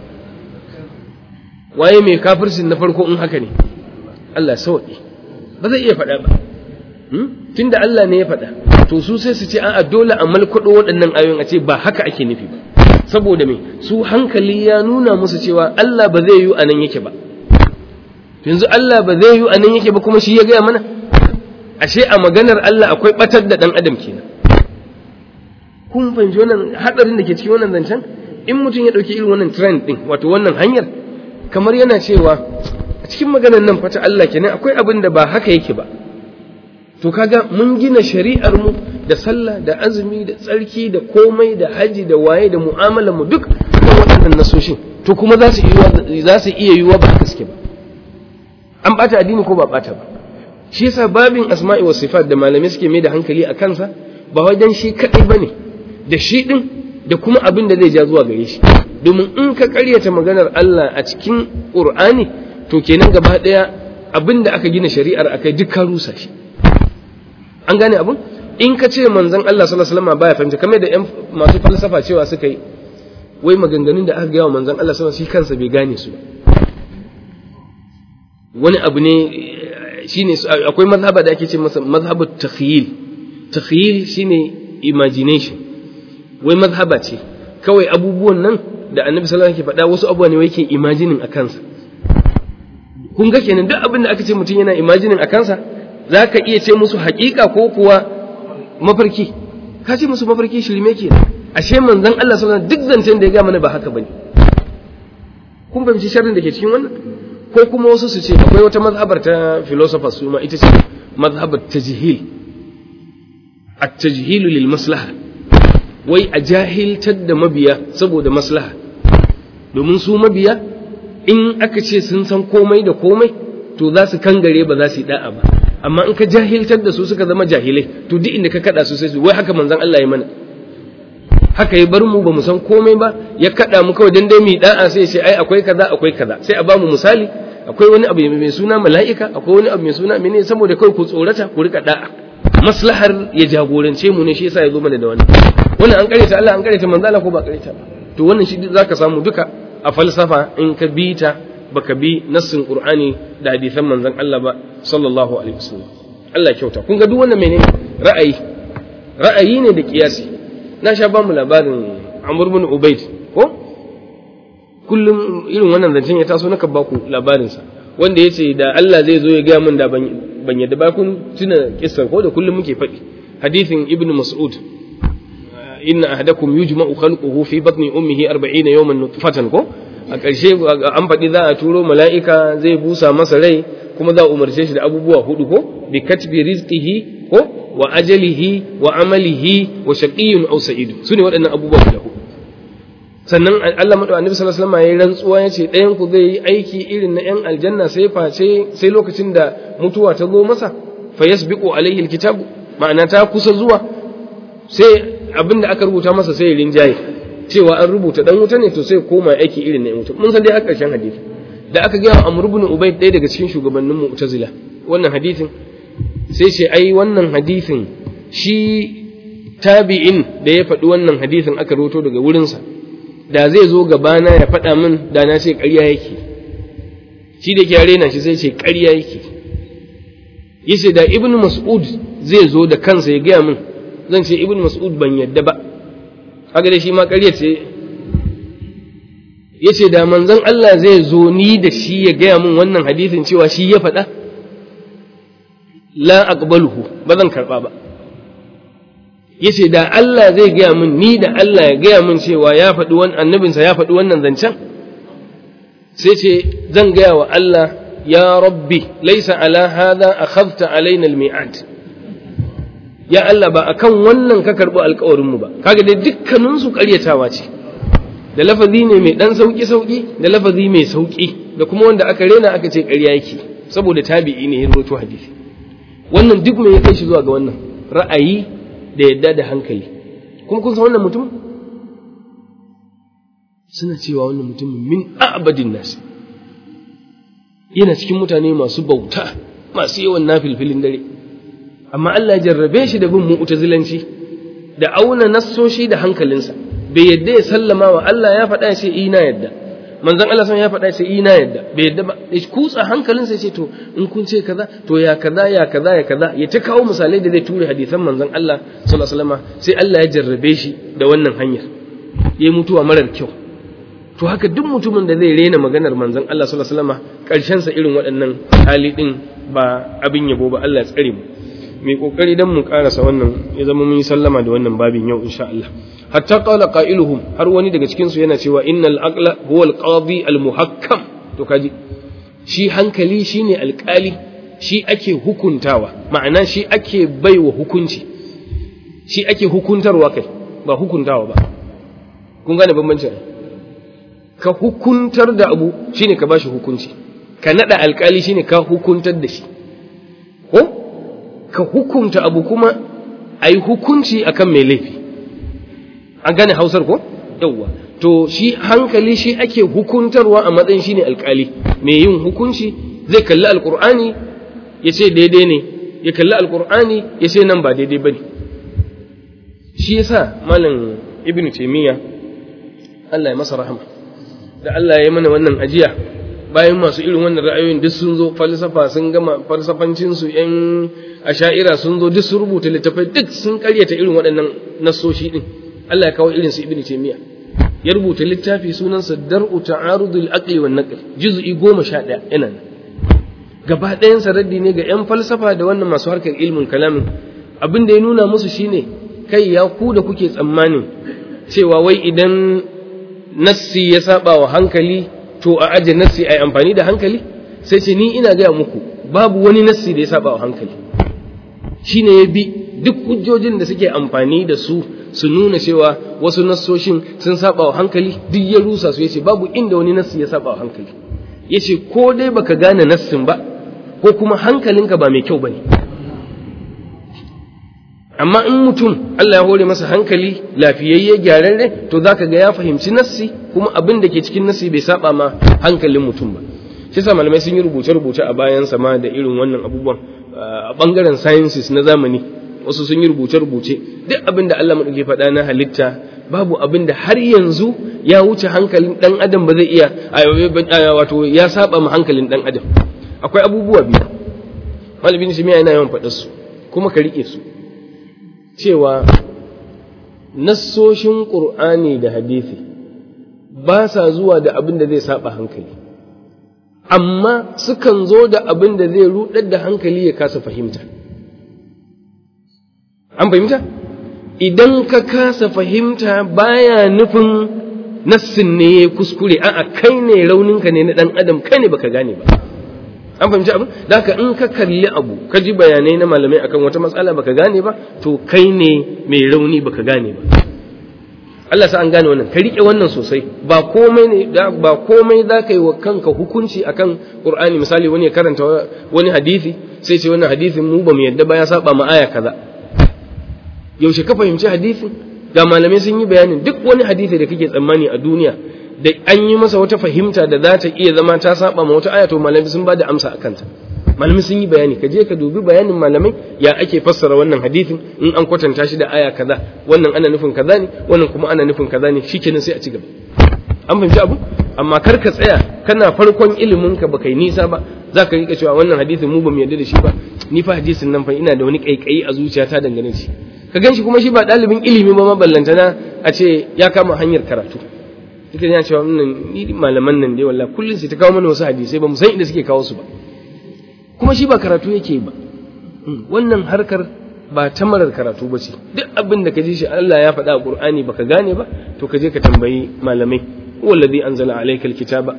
waye mai kafircin na farko in haka ne Allah sauƙi ba zai iya faɗa ba tunda Allah ne ya faɗa to su sai su ce a'a dole a malkwado waɗannan ayoyin a ce ba haka ake nufi ba saboda me su hankali ya nuna musu cewa Allah ba zai yi a nan yake ba yanzu Allah ba zai yi a nan yake ba kuma shi ya gaya mana ashe a maganar Allah akwai batar da ɗan adam kenan kun fahimci wannan hadarin da ke cikin wannan zancen in mutum ya ɗauki irin wannan trend ɗin wato wannan hanyar kamar yana cewa a cikin maganar nan fata Allah kenan akwai abin da ba haka yake ba to kaga mun gina shari'ar mu da sallah da azumi da tsarki da komai da haji da waye da mu'amalar mu duk kan waɗannan nasoshin to kuma za su iya za su iya yiwuwa ba haka suke ba an bata addini ko ba bata ba shi yasa babin asma'i wa sifat da malamai suke mai da hankali a kansa ba wajen shi kadai bane da shi din da kuma abin da zai ja zuwa gare shi domin in ka karyata maganar Allah a cikin Qur'ani to kenan gaba daya abin da aka gina shari'ar akai duk ka rusa shi an gane abun in ka ce manzon Allah sallallahu alaihi wasallam baya fahimta kamar da yan masu falsafa cewa suka yi wai maganganun da aka gaya wa manzon Allah sallallahu alaihi wasallam shi kansa bai gane su wani abu ne shine akwai mazhaba da ake ce masa mazhabu takhyil takhyil shine imagination wai mazhaba ce kawai abubuwan nan da annabi sallallahu alaihi wasallam ke faɗa wasu abubuwa ne wai yake imagining a kansa kun ga kenan duk abin da aka ce mutum yana imagining a kansa za ka iya ce musu haƙiƙa ko kuwa mafarki ka ce musu mafarki shirme ke ashe manzon Allah sallallahu duk zancen da ya ga mana ba haka bane kun fahimci sharrin da ke cikin wannan ko kuma wasu su ce akwai wata mazhabar ta philosophers su ma ita ce mazhabar tajhil at-tajhil lil maslaha wai a jahiltar da mabiya saboda maslaha domin su mabiya in aka ce sun san komai da komai to za su kangare ba za su yi da'a ba amma in ka jahiltar da su suka zama jahilai to duk inda ka kada su sai su wai haka manzon Allah ya mana haka ya bar mu ba mu san komai ba ya kada mu kawai dan dai mu da'a sai ce ai akwai kaza akwai kaza sai a ba mu misali akwai wani abu mai suna mala'ika akwai wani abu mai suna mene saboda kawai ku tsorata ku rika da'a maslahar ya jagorance mu ne shi yasa ya zo mana da wannan wannan an kareta Allah an kareta manzo Allah ko ba kareta ba to wannan shi zaka samu duka a falsafa in ka bi ta baka bi nassin Qur'ani da hadisan manzon Allah ba sallallahu alaihi wasallam Allah kyauta kun ga duk wannan menene ra'ayi ra'ayi ne da kiyasi na sha ba mu labarin Amr bin Ubayd ko kullum irin wannan zancen ya taso naka ba ku labarin sa wanda yace da Allah zai zo ya ga min da ban ban yadda ba kun tuna kissar ko da kullum muke faɗi hadithin Ibn Mas'ud inna ahadakum yujma'u khalquhu fi batni ummihi 40 yawman nutfatan ko a ƙarshe an faɗi za a turo mala'ika zai busa masa rai kuma za a umarce shi da abubuwa hudu ko bi katbi rizqihi ko wa ajalihi wa amalihi wa shaqiyyun aw sa'id sune waɗannan abubuwa guda hudu sannan Allah madu annabi sallallahu alaihi wasallam yayin rantsuwa yace ɗayan ku zai yi aiki irin na 'yan aljanna sai face sai lokacin da mutuwa ta zo masa fa yasbiqu alaihi alkitabu ma'ana ta kusa zuwa sai abin da aka rubuta masa sai ya rinjaye cewa an rubuta dan wuta ne to sai koma aiki irin na yan wuta mun san dai har karshen hadisi da aka gaya Amr ibn Ubayd ɗaya daga cikin shugabannin Mu'tazila wannan hadisin sai ce ai wannan hadisin shi tabi'in da ya faɗi wannan hadisin aka roto daga wurinsa da zai zo gabana ya faɗa min da na ce ƙarya yake shi da ke rena shi sai ce ƙarya yake yace da ibn mas'ud zai zo da kansa ya gaya min zan ce ibn mas'ud ban yadda ba haka da shi ma ƙarya ce yace da manzon Allah zai zo ni da shi ya gaya min wannan hadisin cewa shi ya faɗa la aqbaluhu ba zan karɓa ba yace da Allah zai gaya min ni da Allah ya gaya min cewa ya faɗi wannan annabinsa ya faɗi wannan zancen sai ce zan gaya wa Allah ya rabbi laisa ala hadha akhadta alaina almi'ad ya Allah ba akan wannan ka karɓi alƙawarin mu ba kaga dai dukkanin su ƙaryatawa ce da lafazi ne mai dan sauki sauki da lafazi mai sauki da kuma wanda aka rena aka ce ƙarya yake saboda tabi'i ne ya rawaito hadisi wannan duk me ya kai shi zuwa ga wannan ra'ayi da yadda da hankali kuma kun san wannan mutum suna cewa wannan mutumin min abadin nasi yana cikin mutane masu bauta masu yawan nafilfilin dare amma Allah ya jarrabe shi da bin mu'tazilanci da auna nassoshi da hankalinsa bai yadda ya sallama wa Allah ya faɗa ya ce ina yadda manzon Allah sun ya faɗa ya ce ina yadda bai yadda ba ya kutsa hankalinsa ya ce to in kun ce kaza to ya kaza ya kaza ya kaza ya ta kawo misalai da zai ture hadisan manzon Allah sallallahu alaihi wasallam sai Allah ya jarrabe shi da wannan hanyar ya mutuwa marar kyau to haka duk mutumin da zai rena maganar manzon Allah sallallahu alaihi wasallam karshen sa irin waɗannan hali din ba abin yabo ba Allah ya tsare mu mai kokari dan mu karasa wannan ya zama mun yi sallama da wannan babin yau insha Allah hatta qala qailuhum har wani daga cikin su yana cewa innal aqla huwa al-qadi al-muhakkam to kaji shi hankali shine alƙali shi ake hukuntawa ma'ana shi ake baiwa hukunci shi ake hukuntarwa kai ba hukuntawa ba kun gane bambancin ka hukuntar da abu shine ka bashi hukunci ka nada alƙali shine ka hukuntar da shi ko ka hukunta abu kuma ayi hukunci akan mai laifi an gane hausar ko yawwa to shi hankali shi ake hukuntarwa a matsayin shine alkali mai yin hukunci zai kalli alkur'ani ya ce daidai ne ya kalli alqur'ani ya ce nan ba daidai bane shi yasa malam ibnu taymiya Allah ya masa rahama da Allah ya yi mana wannan ajiya bayan masu irin wannan ra'ayoyin duk sun zo falsafa sun gama falsafancin su yan asha'ira sun zo duk sun rubuta littafai duk sun karyata irin waɗannan nasoshi din Allah ya kawo irin su ibnu taymiya ya rubuta littafi sunansa dar'u ta'arudul aqli wan naql juz'i 11 yana nan gaba ɗayan raddi ne ga yan falsafa da wannan masu harkar ilmin kalamin abin da ya nuna musu shine kai ya ku da kuke tsammanin cewa wai idan nassi ya saba wa hankali to a aje nassi ai amfani da hankali sai ce ni ina gaya muku babu wani nassi da ya saba wa hankali shine ya bi duk hujjojin da suke amfani da su su nuna cewa wasu nassoshin sun saba wa hankali duk ya rusa su yace babu inda wani nassi ya saba wa hankali yace ko dai baka gane nassin ba ko kuma hankalinka ba mai kyau bane amma in mutum Allah ya hore masa hankali lafiyayye gyararre to zaka ga ya fahimci nassi kuma abin da ke cikin nassi bai saba ma hankalin mutum ba shi sa malamai sun yi rubuce-rubuce a bayan sama da irin wannan abubuwan a bangaren sciences na zamani wasu sun yi rubuce-rubuce duk abin da Allah maɗauki faɗa na halitta babu abin da har yanzu ya wuce hankalin ɗan adam ba zai iya wato ya saba ma hankalin ɗan adam akwai abubuwa biyu malamin shi yana yawan faɗar su kuma ka riƙe su cewa nassoshin ƙur'ani da hadisi ba sa zuwa da abin da zai saba hankali amma sukan zo da abin da zai rudar da hankali ya kasa fahimta an fahimta idan ka kasa fahimta baya nufin nassin ne ya kuskure a'a kai ne rauninka ne na dan adam kai ne baka gane ba an fahimci abin da haka in ka kalli abu ka ji bayanai na malamai akan wata matsala baka gane ba to kai ne mai rauni baka gane ba Allah sa an gane wannan ka rike wannan sosai ba komai ne ba komai za ka yi wa kanka hukunci akan Qur'ani misali wani ya karanta wani hadisi sai ce wannan hadisin mu ba mu yadda ba ya saba ma aya kaza yaushe ka fahimci hadisin ga malamai sun yi bayanin duk wani hadisi da kake tsammani a duniya da an yi masa wata fahimta da za ta iya zama ta saba ma wata aya to malamai sun ba da amsa a kanta malamai sun yi bayani ka je ka dubi bayanin malamai ya ake fassara wannan hadisin in an kwatanta shi da aya kaza wannan ana nufin kaza ne wannan kuma ana nufin kaza ne shikenan sai a ci gaba an fahimci abu amma kar ka tsaya kana farkon ilimin ka baka yi nisa ba za ka rika cewa wannan hadisin mu bamu yarda da shi ba ni fa hadisin nan fa ina da wani kaikayi a zuciyata dangane da shi ka gan shi kuma shi ba ɗalibin ilimi ba maballantana a ce ya kama hanyar karatu duka ya cewa wannan ni malaman nan dai wallahi kullun sai ta kawo mana wasu hadisai ba mu san inda suke kawo su ba kuma shi ba karatu yake ba wannan harkar ba ta marar karatu ba ce duk abin da ka ji shi Allah ya faɗa a Qur'ani baka gane ba to ka je ka tambayi malamai wallazi anzala alayka alkitaba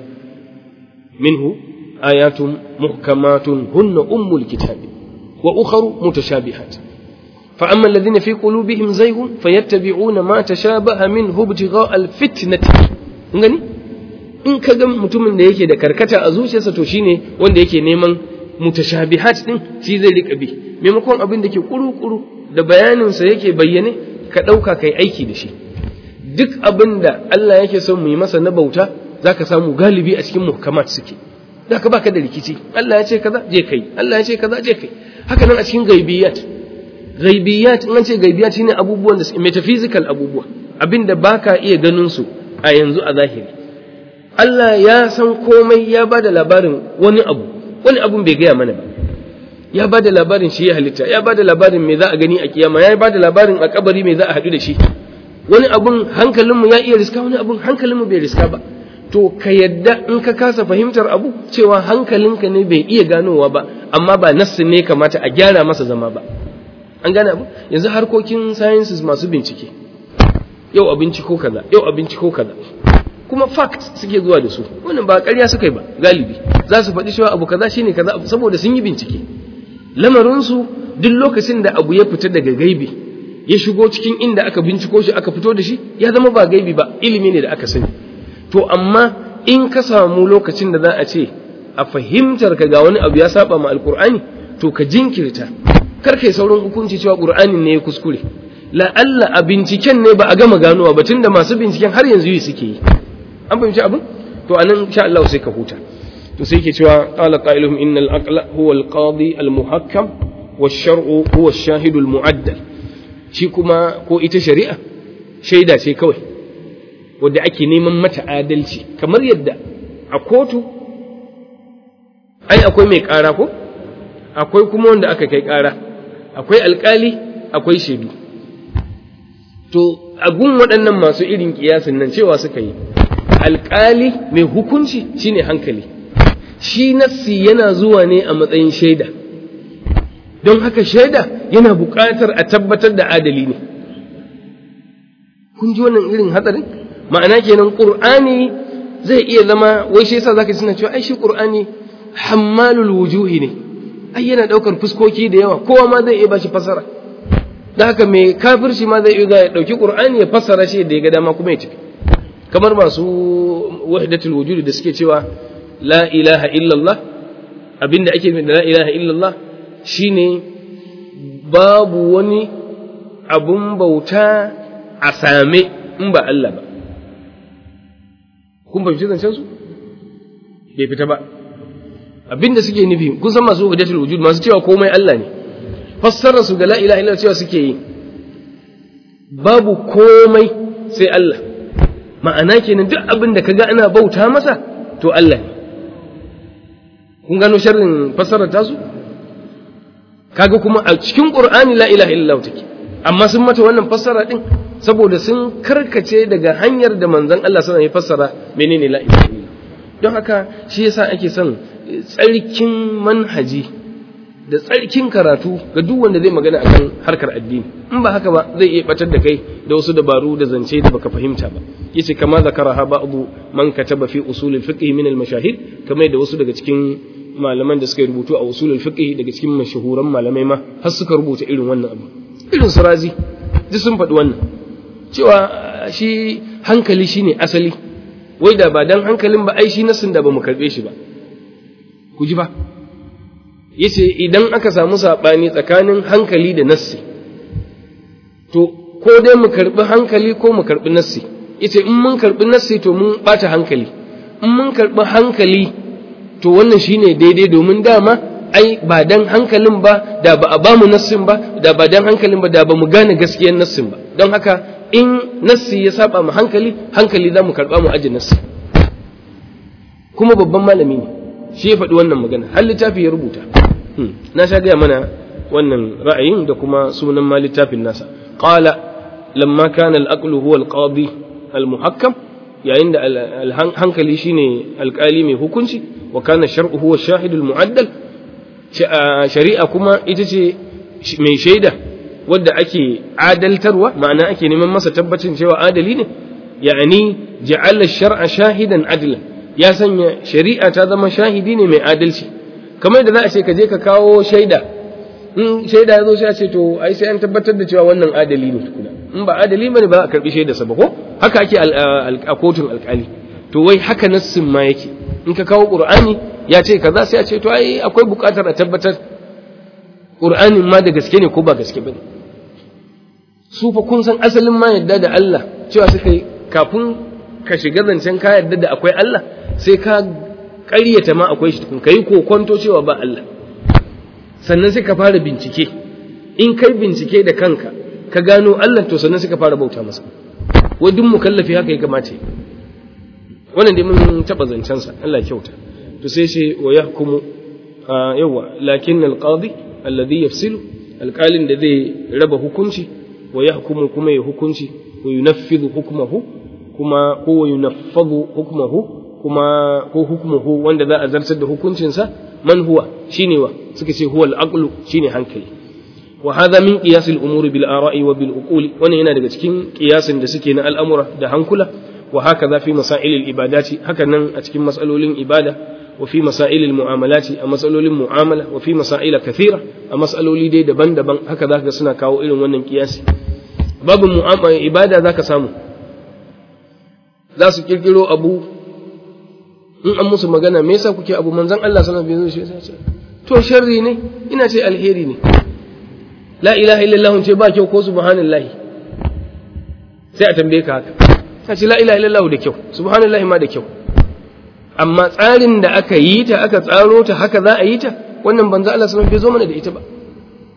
minhu ayatun muhkamatun hunna ummul kitabi wa ukharu mutashabihat فأما الذين في قلوبهم زيغ فيتبعون ما تشابه منه ابتغاء الفتنة ngani in ka ga mutumin da yake da karkata a zuciyarsa to shine wanda yake neman mutashabihat din shi zai rika bi maimakon abin da ke kuru-kuru da bayaninsa yake bayyane ka ɗauka kai aiki da shi duk abin da Allah yake son mu yi masa na bauta zaka samu galibi a cikin muhkamat suke zaka baka da rikici Allah ya ce kaza je kai Allah ya ce kaza je kai haka nan a cikin gaibiyat gaibiyat in an ce gaibiyat shine abubuwan da metaphysical abubuwa abinda baka iya ganin su a yanzu a zahiri Allah ya san komai ya bada labarin wani abu wani abun bai gaya mana ba ya bada labarin shi ya halitta ya bada labarin me za a gani a kiyama ya bada labarin a kabari me za a haɗu da shi wani abun hankalinmu ya iya riska wani abun hankalinmu bai riska ba to ka yadda in ka kasa fahimtar abu cewa hankalinka ne bai iya ganowa ba amma ba nassin ne kamata a gyara masa zama ba an gane abu yanzu harkokin sciences masu bincike yau a binciko kaza yau a binciko kaza kuma fact suke zuwa da su wannan ba ƙarya suka yi ba galibi za su faɗi cewa abu kaza shine kaza saboda sun yi bincike lamarinsu duk lokacin da abu ya fita daga gaibi ya shigo cikin inda aka binciko shi aka fito da shi ya zama ba gaibi ba ilimi ne da aka sani to amma in ka samu lokacin da za a ce a fahimtar ka ga wani abu ya saba ma alkur'ani to ka jinkirta kar kai saurin hukunci cewa qur'anin ne ya kuskure la'alla a binciken ne ba a gama ganowa ba tunda masu binciken har yanzu yi suke yi an fahimci abin to anan insha Allah sai ka huta to sai ke cewa qala qailuhum innal aqla huwa al-qadi al-muhakkam wa shar'u huwa shahidul mu'addal shi kuma ko ita shari'a shaida ce kawai wadda ake neman mata adalci kamar yadda a kotu ai akwai mai ƙara ko akwai kuma wanda aka kai ƙara akwai alƙali akwai shaidu to a gun waɗannan masu irin ƙiyasin nan cewa suka yi alƙali mai hukunci shine hankali shi nassi yana zuwa ne a matsayin shaida don haka shaida yana buƙatar a tabbatar da adali ne kun ji wannan irin hatsarin ma'ana kenan ƙur'ani zai iya zama wai shi yasa zaka suna cewa ai shi ƙur'ani hammalul wujuhi ne ai yana ɗaukar fuskoki da yawa kowa ma zai iya bashi fasara da haka mai kafirci ma zai iya ɗauki ƙur'ani ya fassara shi da ya ga dama kuma ya tafi kamar masu wahdatul wujudi da suke cewa la ilaha illallah abinda ake nufi da la ilaha illallah shine babu wani abun bauta a same in ba Allah ba kun fahimci zancen su bai fita ba abinda suke nufi kun san masu wahdatul wujud masu cewa komai Allah ne fassarar su ga la ilaha illallah cewa suke yi babu komai sai Allah ma'ana kenan duk abin da kaga ana bauta masa to Allah ne kun gano sharrin fassarar tasu kaga kuma a cikin Qur'ani la ilaha illallah take amma sun mata wannan fassara din saboda sun karkace daga hanyar da manzon Allah sallallahu alaihi fassara menene la ilaha illallah don haka shi yasa ake son tsarkin manhaji da tsarkin karatu ga duk wanda zai magana akan harkar addini in ba haka ba zai iya batar da kai da wasu dabaru da zance da baka fahimta ba yace kama zakaraha ba'du man kataba fi usul al-fiqh min al-mashahid kamar da wasu daga cikin malaman da suka rubutu a usul al-fiqh daga cikin mashahuran malamai ma har suka rubuta irin wannan abu irin su razi duk sun faɗi wannan cewa shi hankali shine asali wai da ba dan hankalin ba ai shi nasin da ba mu karbe shi ba ku ji ba yace idan aka samu saɓani tsakanin hankali da nassi to ko dai mu karɓi hankali ko mu karɓi nassi yace in mun karɓi nassi to mun ɓata hankali in mun karɓi hankali to wannan shine daidai domin dama ai ba dan hankalin ba da ba a ba mu nassin ba da ba dan hankalin ba da ba mu gane gaskiyar nassin ba don haka in nassi ya saba mu hankali hankali za mu karɓa mu aji nassi kuma babban malami ne shi ya faɗi wannan magana har littafi ya rubuta na sha gaya mana wannan ra'ayin da kuma sunan ma littafin nasa qala lamma kana al-aqlu huwa al-qadi al-muhakkam yayin da hankali shine alƙali mai hukunci wa kana shar'u huwa shahid al-mu'addal shari'a kuma ita ce mai shaida wadda ake adaltarwa ma'ana ake neman masa tabbacin cewa adali ne ya'ani ja'ala shar'a shahidan adlan ya sanya shari'a ta zama shahidi ne mai adalci kamar da za a ce ka je ka kawo shaida in shaida ya zo sai a ce to ai sai an tabbatar da cewa wannan adali ne tukuna in ba adali bane ba za a karbi shaida sa ba ko haka ake a kotun alkali to wai haka nassin ma yake in ka kawo qur'ani ya ce kaza sai a ce to ai akwai buƙatar a tabbatar qur'anin ma da gaske ne ko ba gaske bane su fa kun san asalin ma yadda da Allah cewa suka yi kafin ka shiga zancen ka yadda da akwai Allah sai ka ƙaryata ma akwai shi tukun ka yi kokonto cewa ba Allah sannan sai ka fara bincike in kai bincike da kanka ka gano Allah to sannan sai ka fara bauta masa wai duk mukallafi haka ya kamata wannan dai mun taɓa zancensa Allah kyauta to sai shi wa yahkumu yawa lakin alqadi alladhi yafsilu alqalin da zai raba hukunci wa yahkumu kuma ya hukunci wa yunaffidhu hukmahu kuma ko wa yunaffadhu hukmahu kuma ko hukmuhu wanda za a zartar da hukuncinsa man huwa shine wa suka ce huwa al-aqlu shine hankali wa hadha min qiyas al-umuri bil ara'i wa bil uquli wannan yana daga cikin qiyasin da suke na al'amura da hankula wa hakaza fi masail al-ibadati haka nan a cikin masalolin ibada wa fi masail al-mu'amalati a masalolin mu'amala wa fi masail kathira a masaloli dai daban-daban haka zaka suna kawo irin wannan qiyasi babu mu'amala ibada zaka samu za su kirkiro abu in an musu magana me yasa kuke abu manzon Allah sallallahu alaihi wasallam ce to sharri ne ina ce alheri ne la ilaha illallah ce ba kyau ko subhanallahi sai a tambaye ka haka ta ce la ilaha illallah da kyau subhanallahi ma da kyau amma tsarin da aka yi ta aka tsaro ta haka za a yi ta wannan banza Allah sallallahu alaihi wasallam bai zo mana da ita ba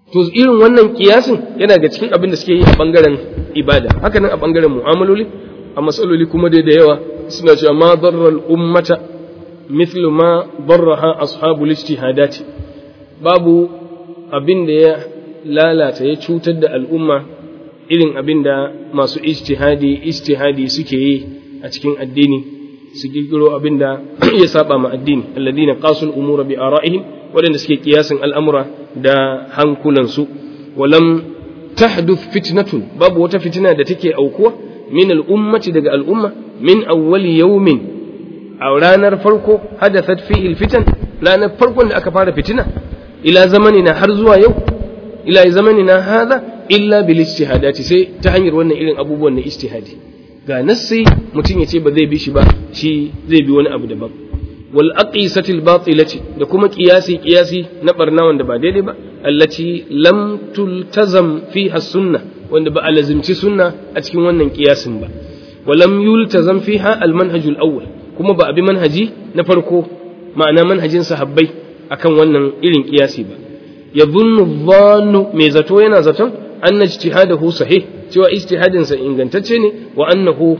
to irin wannan kiyasin yana ga cikin abin da suke yi a bangaren ibada haka nan a bangaren mu'amaloli a matsaloli kuma dai da yawa suna cewa ma darral ummata mithlu ma darraha ashabul ijtihadati babu abin da ya lalata ya cutar da al'umma irin abin da masu ijtihadi ijtihadi suke yi a cikin addini su kirkiro abin da ya saba ma addini alladina qasul umura bi ara'ihim waɗanda suke kiyasin al'amura da hankulansu walam tahduth fitnatun babu wata fitina da take aukuwa min al'ummati daga al'umma min awwali yawmin a ranar farko hadathat fihi fitan ranar farkon da aka fara fitina ila zamanina har zuwa yau ila zamanina hadha illa bil ijtihadati sai ta hanyar wannan irin abubuwan na ijtihadi ga nassi mutum ya ce ba zai bi shi ba shi zai bi wani abu daban wal aqisatil batilati da kuma qiyasi qiyasi na barna wanda ba daidai ba allati lam tultazam fiha sunna wanda ba a lazimci sunna a cikin wannan qiyasin ba wa lam yultazam fiha al manhajul awwal kuma ba a bi manhaji na farko ma'ana manhajin sahabbai akan wannan irin qiyasi ba yadhunnu dhannu mai zato yana zaton anna ijtihadahu sahih cewa ijtihadinsa ingantacce ne wa annahu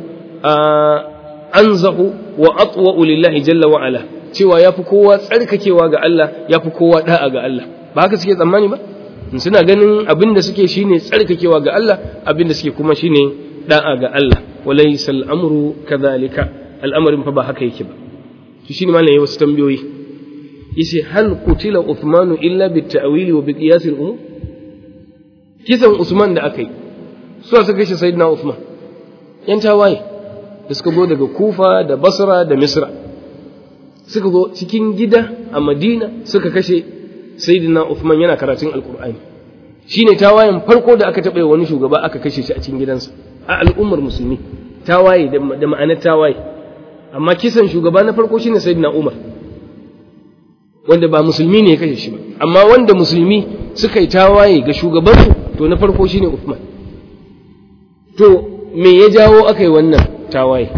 anzahu wa atwa'u lillahi jalla wa ala cewa yafi kowa tsarkakewa ga Allah yafi kowa da'a ga Allah ba haka suke tsammani ba suna ganin abin da suke shine tsarkakewa ga Allah abin da suke kuma shine da'a ga Allah walaysa al'amru kadhalika al'amarin fa ba haka yake ba to shine malam yayi wasu tambayoyi yace hal qutila Uthmanu illa bit ta'wili wa bi qiyas al-umur kisan Usman da aka yi su suka kashe Sayyidina Uthman yan tawaye da suka zo daga Kufa da Basra da Misra suka zo cikin gida a Madina suka kashe Sayyidina Uthman yana karatun Alkur'ani shine tawayen farko da aka taɓa wani shugaba aka kashe shi a cikin gidansa a al'ummar musulmi tawaye da ma'anar tawaye amma kisan shugaba na farko shine Sayyidina Umar wanda ba musulmi ne ya kashe shi ba amma wanda musulmi suka yi tawaye ga shugabansu to na farko shine Uthman to me ya jawo aka yi wannan tawaye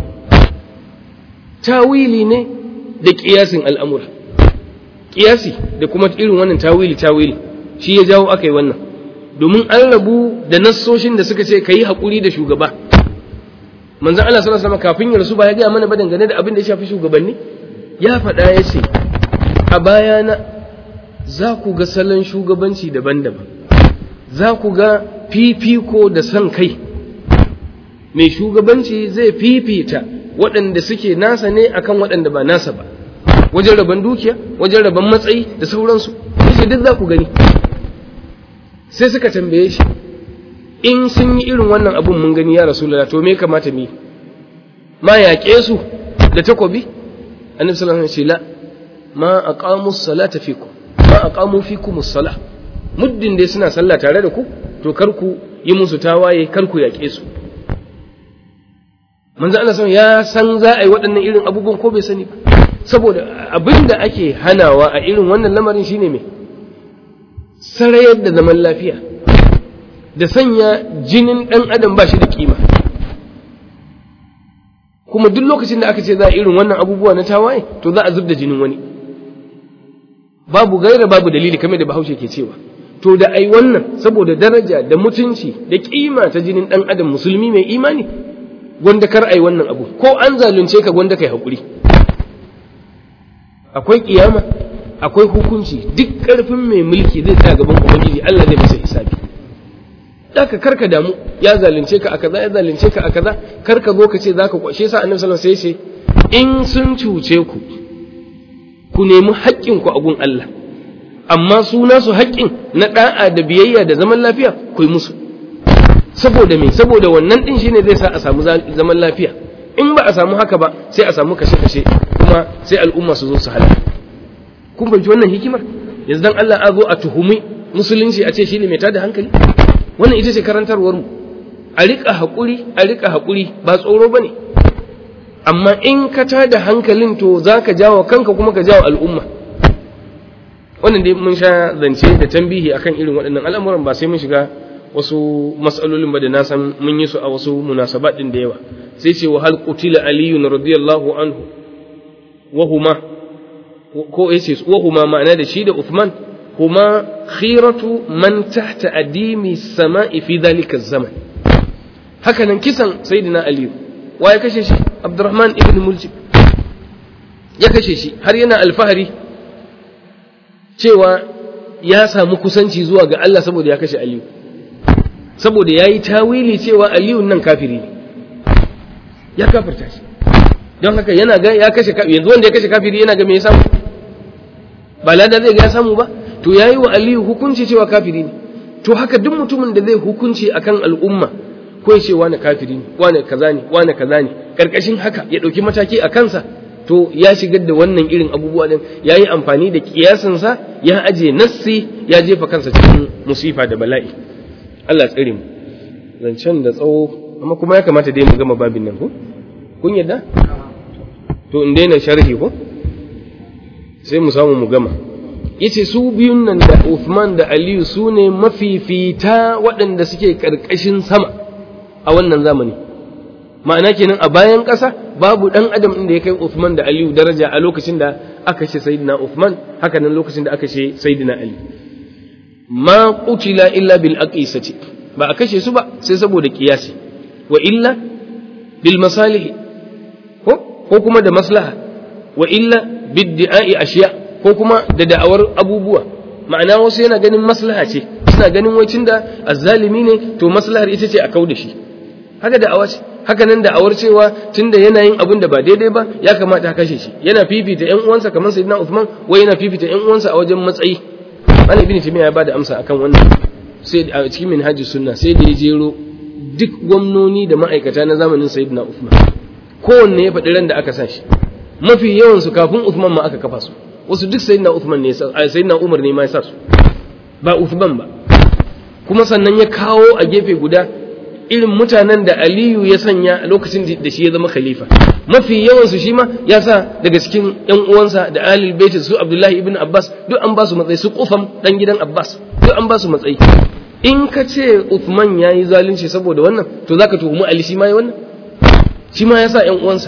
tawili ne da kiyasin al'amura kiyasi da kuma irin wannan tawili tawili shi ya jawo aka yi wannan domin an rabu da nassoshin da suka ce ka yi haƙuri da shugaba manzan Allah sallallahu alaihi kafin ya rasu ba ya gaya mana ba dangane da abin da ya shafi shugabanni ya faɗa ya ce a bayana za ku ga salon shugabanci daban-daban za ku ga fifiko da son kai mai shugabanci zai fifita waɗanda suke nasa ne akan waɗanda ba nasa ba wajen rabon dukiya wajen rabon matsayi da sauransu yace duk za ku gani sai suka tambaye shi in sun yi irin wannan abun mun gani ya rasulullah to me kamata mu ma yaƙe su da takobi annabi sallallahu alaihi wasallam ce la ma aqamu salata fikum ma aqamu fikum as-salah muddin dai suna sallah tare da ku to kar ku yi musu tawaye kar ku yaƙe su manzo Allah san ya san za a yi waɗannan irin abubuwan ko bai sani ba saboda abin da ake hanawa a irin wannan lamarin shine me sarayar da zaman lafiya da sanya jinin ɗan adam ba shi da kima kuma duk lokacin da aka ce za a irin wannan abubuwa na tawaye to za a zub da jinin wani babu gaira babu dalili kamar da bahaushe ke cewa to da ai wannan saboda daraja da mutunci da kima ta jinin ɗan adam musulmi mai imani gwanda kar ai wannan abu ko an zalunce ka gwanda kai haƙuri akwai kiyama akwai hukunci duk ƙarfin mai mulki zai tsaya gaban ubangiji Allah zai masa hisabi Daka karka damu ya zalunce ka a kaza ya zalunce ka a kaza karka zo ka ce zaka kwashe sa annabi sallallahu alaihi wasallam sai ce in sun cuce ku ku nemi haƙƙin ku a gun Allah amma su nasu haƙƙin na da'a da biyayya da zaman lafiya ku yi musu saboda me saboda wannan din shine zai sa a samu zaman lafiya in ba a samu haka ba sai a samu kashe-kashe kuma sai al'umma su zo su halaka kun fahimci wannan hikimar yanzu dan Allah a zo a tuhumi musulunci a ce shine mai tada hankali wannan ita ce karantarwar mu a rika hakuri a rika hakuri ba tsoro bane amma in ka tada hankalin to zaka jawo kanka kuma ka jawo al'umma wannan dai mun sha zance da tambihi akan irin waɗannan al'amuran ba sai mun shiga wasu matsalolin ba da na san mun yi su a wasu munasabat din da yawa sai ce wa hal qutila aliyun radiyallahu anhu wa huma ko yace wa huma ma'ana da shi da Uthman huma khiratu man tahta adimi sama'i fi dhalika zaman haka nan kisan sayyidina ali wa ya kashe shi abdurrahman ibn muljib ya kashe shi har yana alfahari cewa ya samu kusanci zuwa ga Allah saboda ya kashe aliyu saboda ya yi tawili cewa aliyu nan kafiri ne ya kafirta shi don haka yana ga ya kashe kafiri yanzu wanda ya kashe kafiri yana ga me ya samu ba lada zai ga ya samu ba to yayi wa aliyu hukunci cewa kafiri ne to haka duk mutumin da zai hukunci akan al'umma ko ya ce wani kafiri ne wani kaza ne wani kaza ne karkashin haka ya dauki mataki a kansa to ya shigar da wannan irin abubuwa din ya yi amfani da kiyasinsa ya aje nassi ya jefa kansa cikin musifa da bala'i Allah tsare mu zancen da tsawo amma kuma ya kamata dai mu gama babin nan ko kun yadda to in daina sharhi ko sai mu samu mu gama yace su biyun nan da Uthman da Aliyu su ne mafifita waɗanda suke ƙarƙashin sama a wannan zamani ma'ana kenan a bayan ƙasa babu ɗan adam inda ya kai Uthman da Aliyu daraja a lokacin da aka ce Sayyidina Uthman haka nan lokacin da aka ce Sayyidina Ali ma qutila illa bil aqisati ba a kashe su ba sai saboda kiyasi wa illa bil masalih ko ko kuma da maslaha wa illa bid di'ai ashiya ko kuma da da'awar abubuwa ma'ana wasu yana ganin maslaha ce suna ganin wai tunda azzalimi ne to maslahar ita ce a kauda shi haka da'awa ce haka nan da'awar cewa tunda yana yin abin da ba daidai ba ya kamata a kashe shi yana fifita ƴan uwansa kamar sayyidina Uthman wai yana fifita ƴan uwansa a wajen matsayi Malam Ibn Taymiyyah ya bada amsa akan wannan sai a cikin Minhajus Sunna sai da ya jero duk gwamnoni da ma'aikata na zamanin sayyidina Uthman kowanne ya faɗi ran da aka sa shi mafi yawan su kafin Uthman ma aka kafa su wasu duk sayyidina Uthman ne sayyidina Umar ne ma ya sa su ba Uthman ba kuma sannan ya kawo a gefe guda irin mutanen da Aliyu ya sanya lokacin da shi ya zama khalifa mafi yawan su shi ma ya sa daga cikin ƴan uwansa da Ahlul Bait su Abdullahi ibn Abbas duk an ba su matsayi su Qufam dan gidan Abbas duk an ba su matsayi in ka ce Uthman yayi zalunci saboda wannan to zaka tuhumi Ali shi ma yayi wannan shi ma ya sa ƴan uwansa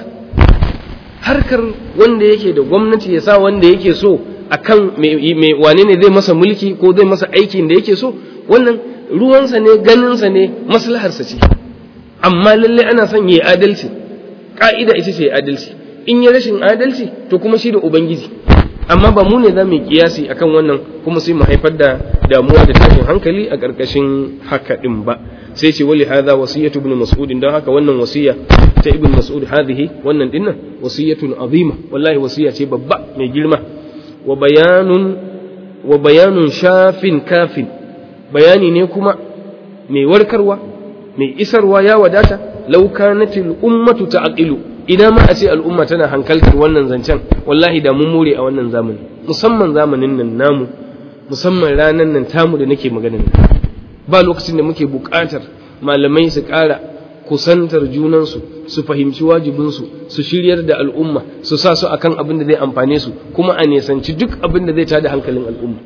harkar wanda yake da gwamnati ya sa wanda yake so akan me wane ne zai masa mulki ko zai masa aikin da yake so wannan ruwansa ne ganinsa ne maslaharsa ce amma lalle ana son yi adalci ka'ida ita ce adalci in yi rashin adalci to kuma shi da ubangiji amma ba mu ne za mu yi kiyasi akan wannan kuma sai mu haifar da damuwa da tashin hankali a ƙarƙashin haka ɗin ba sai ce wali hadha wasiyatu ibn mas'ud don haka wannan wasiya ta ibn mas'ud hadhihi wannan dinnan wasiyatun azima wallahi wasiya ce babba mai girma wa bayanun wa bayanun shafin kafin bayani ne kuma mai warkarwa mai isarwa ya wadata law kanatil ummatu ta'qilu idan ma a ce al'umma tana hankaltar wannan zancen wallahi da mun more a wannan zamani musamman zamanin nan namu musamman ranan nan tamu da nake magana nan ba lokacin da muke buƙatar malamai su ƙara kusantar junansu su fahimci wajibinsu su shiryar da al'umma su sa su akan abin da zai amfane su kuma a nesanci duk abin da zai tada hankalin al'umma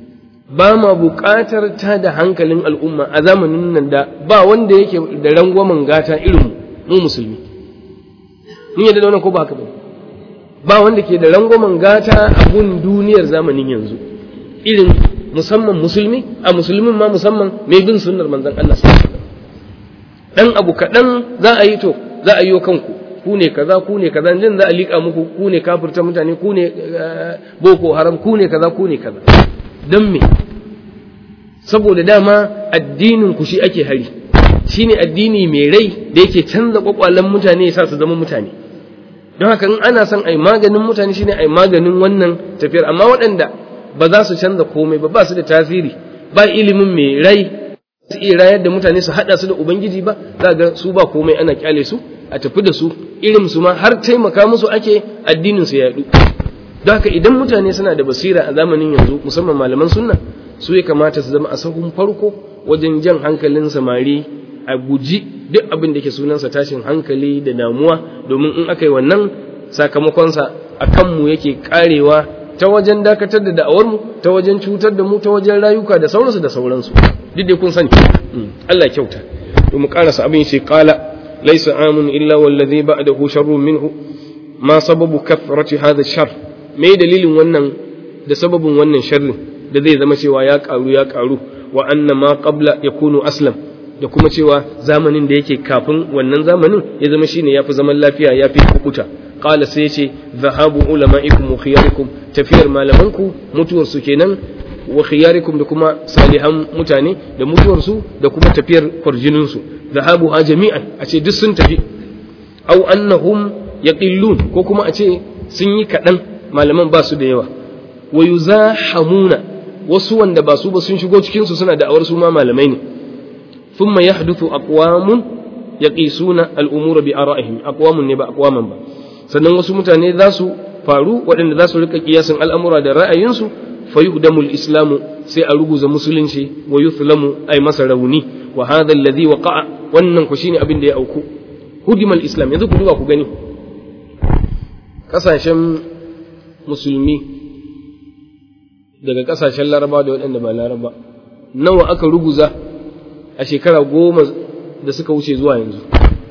ba ma buƙatar tada hankalin al'umma a zamanin nan da ba wanda yake da rangwamen gata irin mu musulmi mun yadda da wannan ko ba haka ba ba wanda ke da rangwamen gata a gun duniyar zamanin yanzu irin musamman musulmi a musulmin ma musamman mai bin sunnar manzon Allah dan abu kaɗan za a yi to za a yi kanku ku ne kaza ku ne kaza jin za a liƙa muku ku ne kafirta mutane ku ne boko haram ku ne kaza ku ne kaza don me saboda dama addinin ku shi ake hari shine addini mai rai da yake canza kwakwalen mutane ya sa su zama mutane don haka in ana son ai maganin mutane shine ai maganin wannan tafiyar amma waɗanda ba za su canza komai ba ba su da tasiri ba ilimin mai rai su iya rayar da mutane su haɗa su da ubangiji ba za ga su ba komai ana kyale su a tafi da su irin su ma har taimaka musu ake addinin su yaɗu don haka idan mutane suna da basira a zamanin yanzu musamman malaman sunna su ya kamata su zama a sahun farko wajen jan hankalin samari a guji duk abin da ke sunansa tashin hankali da damuwa domin in aka yi wannan sakamakonsa a kanmu yake karewa ta wajen dakatar da da'awarmu ta wajen cutar da mu ta wajen rayuka da sauransu da sauransu duk da kun sani Allah kyauta to mu karasa abin shi qala laysa amun illa wallazi ba'dahu sharrun minhu ma sababu kathrati hadha shar me dalilin wannan da sababin wannan sharrin da zai zama cewa ya karu ya karu wa anna ma qabla yakunu aslam da kuma cewa zamanin da yake kafin wannan zamanin ya zama shine yafi zaman lafiya yafi kukuta qala sai yace zahabu ulama'ikum wa khiyarikum tafiyar malamanku mutuwar su kenan wa khiyarikum da kuma salihan mutane da mutuwar su da kuma tafiyar farjinin su zahabu ha jami'an a ce duk sun tafi au annahum yaqillun ko kuma a ce sun yi kaɗan malaman ba su da yawa wa yuzahamuna wasu wanda ba su ba sun shigo cikin su suna da'awar su ma malamai ne thumma yahduthu aqwamun yaqisuna al-umura bi ara'ihim aqwamun ne ba aqwaman ba sannan wasu mutane za su faru waɗanda za su rika kiyasin al'amura da ra'ayinsu fa yuhdamul islamu sai a ruguza musulunci wa yuthlamu ay masa rauni wa hadha alladhi waqa'a wannan ku shine abin da ya auku hudimal islam yanzu ku duba ku gani kasashen musulmi daga kasashen laraba da waɗanda ba laraba nawa aka ruguza a shekara goma da suka wuce zuwa yanzu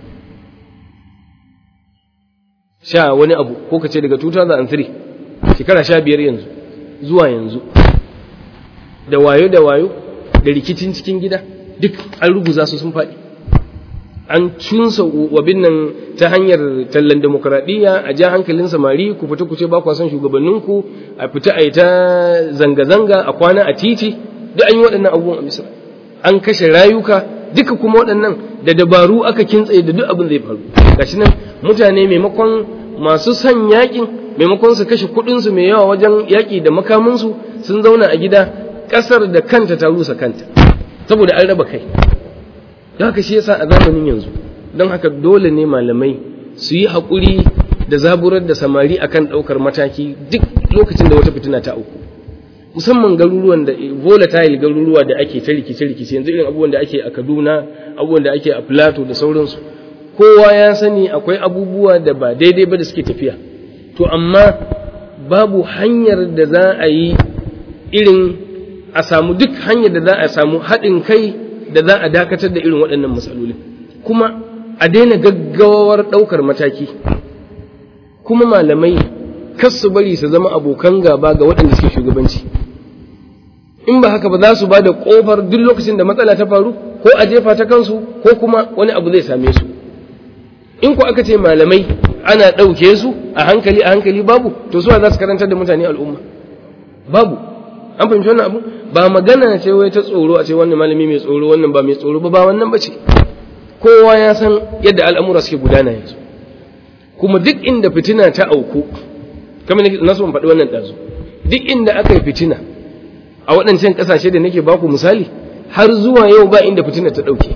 sha wani abu ko ka ce daga 2003 shekara sha biyar yanzu zuwa yanzu da wayo da wayo da rikicin cikin gida duk an ruguza su sun faɗi an cunsa wabin nan ta hanyar tallan demokuraɗiyya a ja hankalin samari ku fita ku ce ba kwa son shugabanninku a fita a yi ta zanga-zanga a kwana a titi duk an yi waɗannan abubuwan a misira an kashe rayuka duka kuma waɗannan da dabaru aka kintsaye da duk abin zai faru gashi nan mutane maimakon masu son yakin maimakon su kashe kuɗinsu mai yawa wajen yaƙi da makaminsu sun zauna a gida ƙasar da kanta ta rusa kanta saboda an raba kai don haka shi yasa a zamanin yanzu don haka dole ne malamai su yi haƙuri da zaburar da samari akan ɗaukar mataki duk lokacin da wata fitina ta auku musamman garuruwan da volatile garuruwa da ake ta rikice rikice yanzu irin abubuwan da ake a Kaduna abubuwan da ake a Plateau da sauransu kowa ya sani akwai abubuwa da ba daidai ba da suke tafiya to amma babu hanyar da za a yi irin a samu duk hanyar da za a samu haɗin kai da za a dakatar da irin waɗannan matsalolin kuma a daina gaggawar ɗaukar mataki kuma malamai kas su bari su zama abokan gaba ga waɗanda suke shugabanci in ba haka ba za su ba da ƙofar duk lokacin da matsala ta faru ko a jefa ta kansu ko kuma wani abu zai same su in ku aka ce malamai ana ɗauke su a hankali a hankali babu to suwa za su karantar da mutane al'umma babu an fahimci wannan abu ba magana ce wai ta tsoro a ce wannan malami mai tsoro wannan ba mai tsoro ba ba wannan bace kowa ya san yadda al'amura suke gudana yanzu kuma duk inda fitina ta auku kamar na so faɗi wannan ɗazu duk inda aka yi fitina a waɗancan ƙasashe da nake baku misali har zuwa yau ba inda fitina ta ɗauke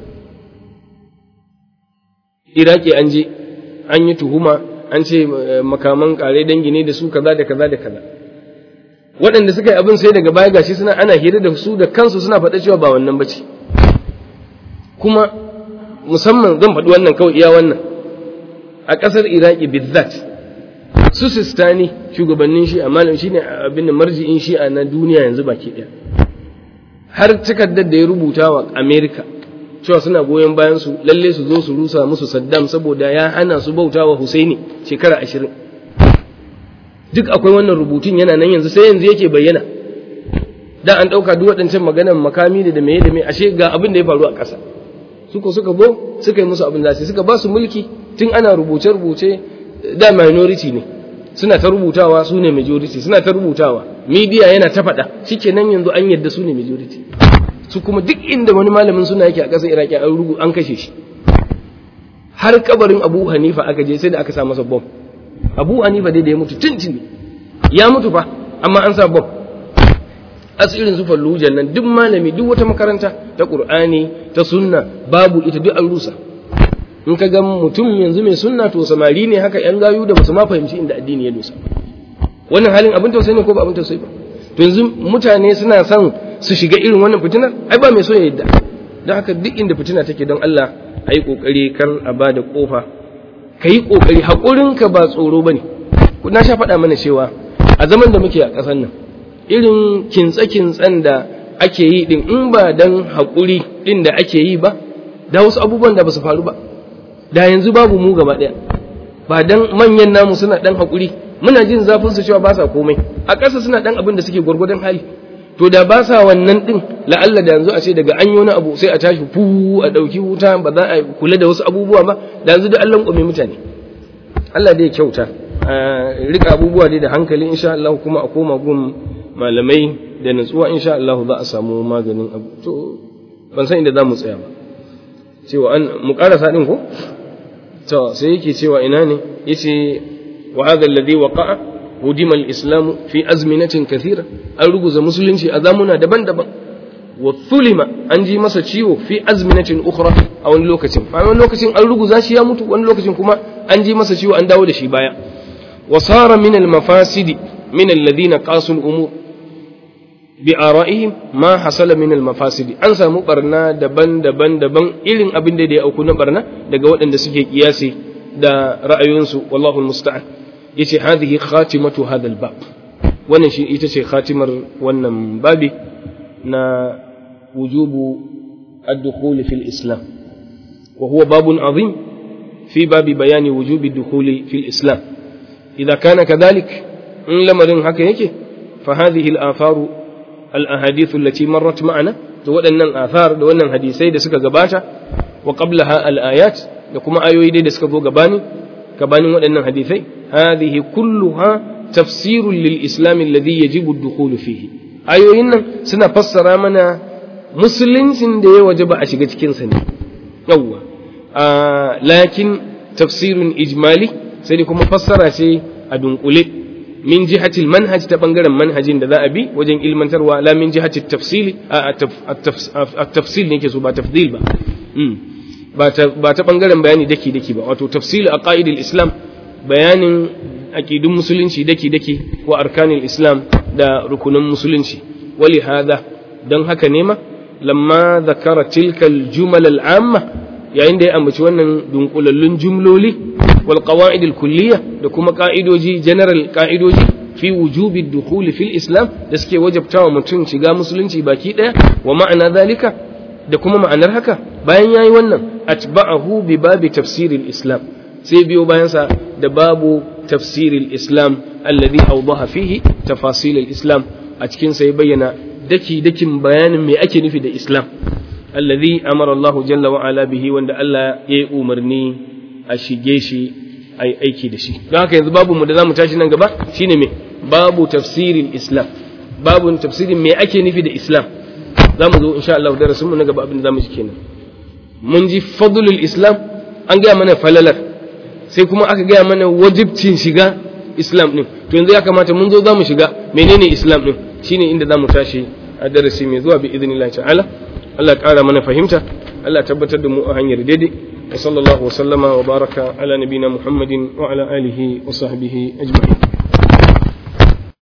iraki an je an yi tuhuma an ce makaman ƙare dangi ne da su kaza da kaza da kaza waɗanda suka yi abin sai daga baya gashi suna ana hira da su da kansu suna faɗa cewa ba wannan bace kuma musamman zan faɗi wannan kawai iya wannan a ƙasar iraki bizzat su sistani shugabannin shi'a malam shine abin da marji'in shi'a na duniya yanzu baki ɗaya har takardar da ya rubuta wa america cewa suna goyon bayan su lalle su zo su rusa musu saddam saboda ya hana su bauta wa husaini shekara ashirin duk akwai wannan rubutun yana nan yanzu sai yanzu yake bayyana da an ɗauka duk waɗancan maganan makami da da meye da meye ashe ga abin da ya faru a ƙasa suko suka go suka yi musu abin da suka ba su mulki tun ana rubuce-rubuce da minority ne suna ta rubutawa su ne majority suna ta rubutawa media yana ta faɗa shikenan yanzu an yadda su ne majority su kuma duk inda wani malamin suna yake a ƙasar iraki an rubu an kashe shi har kabarin abu hanifa aka je sai da aka sa masa bom abu hanifa dai da ya mutu tuntuni ya mutu fa amma an sa bom asirin su fallujan nan duk malami duk wata makaranta ta qur'ani ta sunna babu ita duk an rusa in ka ga mutum yanzu mai sunna to samari ne haka yan gayu da basu ma fahimci inda addini ya dosa wannan halin abin tausayi ne ko ba abin tausayi ba to yanzu mutane suna son su shiga irin wannan fitinar ai ba mai so ya yadda don haka duk inda fitina take don Allah a yi ƙoƙari kar a ba da ƙofa ka yi ƙoƙari haƙurinka ba tsoro ba ne na sha faɗa mana cewa a zaman da muke a ƙasar nan irin kintse-kintsen da ake yi ɗin in ba don haƙuri ɗin da ake yi ba da wasu abubuwan da ba su faru ba da yanzu babu mu gaba ɗaya ba don manyan namu suna ɗan haƙuri muna jin zafin su cewa ba sa komai a ƙasa suna ɗan abin da suke gwargwadon hali to da ba sa wannan din la'alla da yanzu a ce daga an yi wani abu sai a tashi fu a ɗauki wuta ba za a kula da wasu abubuwa ba da yanzu da Allah ƙwame mutane Allah dai kyauta rika abubuwa dai da hankali insha Allah kuma a koma gun malamai da natsuwa insha Allah za a samu maganin abu to ban san inda za mu tsaya ba cewa an mu karasa din ko to sai yake cewa ina ne yace wa hadha alladhi waqa'a hudima al-islam fi azminatin kathira an ruguza musulunci a zamuna daban-daban wa thulima an ji masa ciwo fi azminatin ukhra a wani lokacin a wani lokacin an ruguza shi ya mutu wani lokacin kuma an ji masa ciwo an dawo da shi baya wa sara min al-mafasidi min alladhina qasu al-umur bi ara'ihim ma hasala min al-mafasidi an samu barna daban-daban daban irin abin da ya auku na barna daga waɗanda suke kiyasi da ra'ayoyinsu wallahu al-musta'an yace hadhihi khatimatu hadha al-bab wannan shi ita ce khatimar wannan babi na wujubu ad-dukhul fi al-islam wa huwa babun azim fi babi bayani wujubi ad-dukhul fi al-islam idza kana kadhalik in lamarin haka yake fa hadhihi al-atharu al-ahadith allati marrat ma'ana to waɗannan athar da wannan hadisai da suka gabata wa qablaha al-ayat da kuma ayoyi dai da suka zo gabani gabanin waɗannan hadisai hadhihi kulluha tafsirun lil islam alladhi yajibu ad-dukhul fihi ayoyin nan suna fassara mana musuluncin da ya wajaba a shiga cikin sa ne yawwa lakin tafsirun ijmali sai dai kuma fassara ce a dunkule min jihatil manhaj ta bangaren manhajin da za a bi wajen ilmantarwa la min jihatil tafsili a tafsil ne ke so ba tafdil ba ba ta bangaren bayani daki daki ba wato tafsil a qa'idil islam bayanin aqidun musulunci daki daki wa arkanil islam da rukunan musulunci wali hada don haka ne ma lamma zakara tilka al-jumal al-amma yayin da ya ambaci wannan dunkulallun jumloli wal qawaid al-kulliyya da kuma ka'idoji general ka'idoji fi wujubi dukhuli fil islam da suke wajabtawa mutum shiga musulunci baki daya wa ma'ana zalika da kuma ma'anar haka bayan yayi wannan atba'ahu bi babi tafsiril islam sai biyo bayan sa da babu tafsiril islam alladhi awdaha fihi tafasil islam a cikin sa ya bayyana daki dakin bayanin me ake nufi da islam alladhi amara Allah jalla wa ala bihi wanda Allah ya yi umarni a shige shi a yi aiki da shi don haka yanzu babu mu da zamu tashi nan gaba shine me babu tafsirin islam babu tafsirin me ake nufi da islam za mu zo insha Allah darasin mu na gaba abin da zamu ji kenan mun ji fadlul islam an gaya mana falalar sai kuma aka gaya mana wajibcin shiga islam din to yanzu ya kamata mun zo zamu shiga menene islam din shine inda zamu tashi a darasi mai zuwa bi idnillahi ta'ala Allah ƙara mana fahimta Allah tabbatar da mu a hanyar daidai wa sallallahu wa sallama wa baraka ala nabina muhammadin wa ala alihi wa sahbihi ajma'in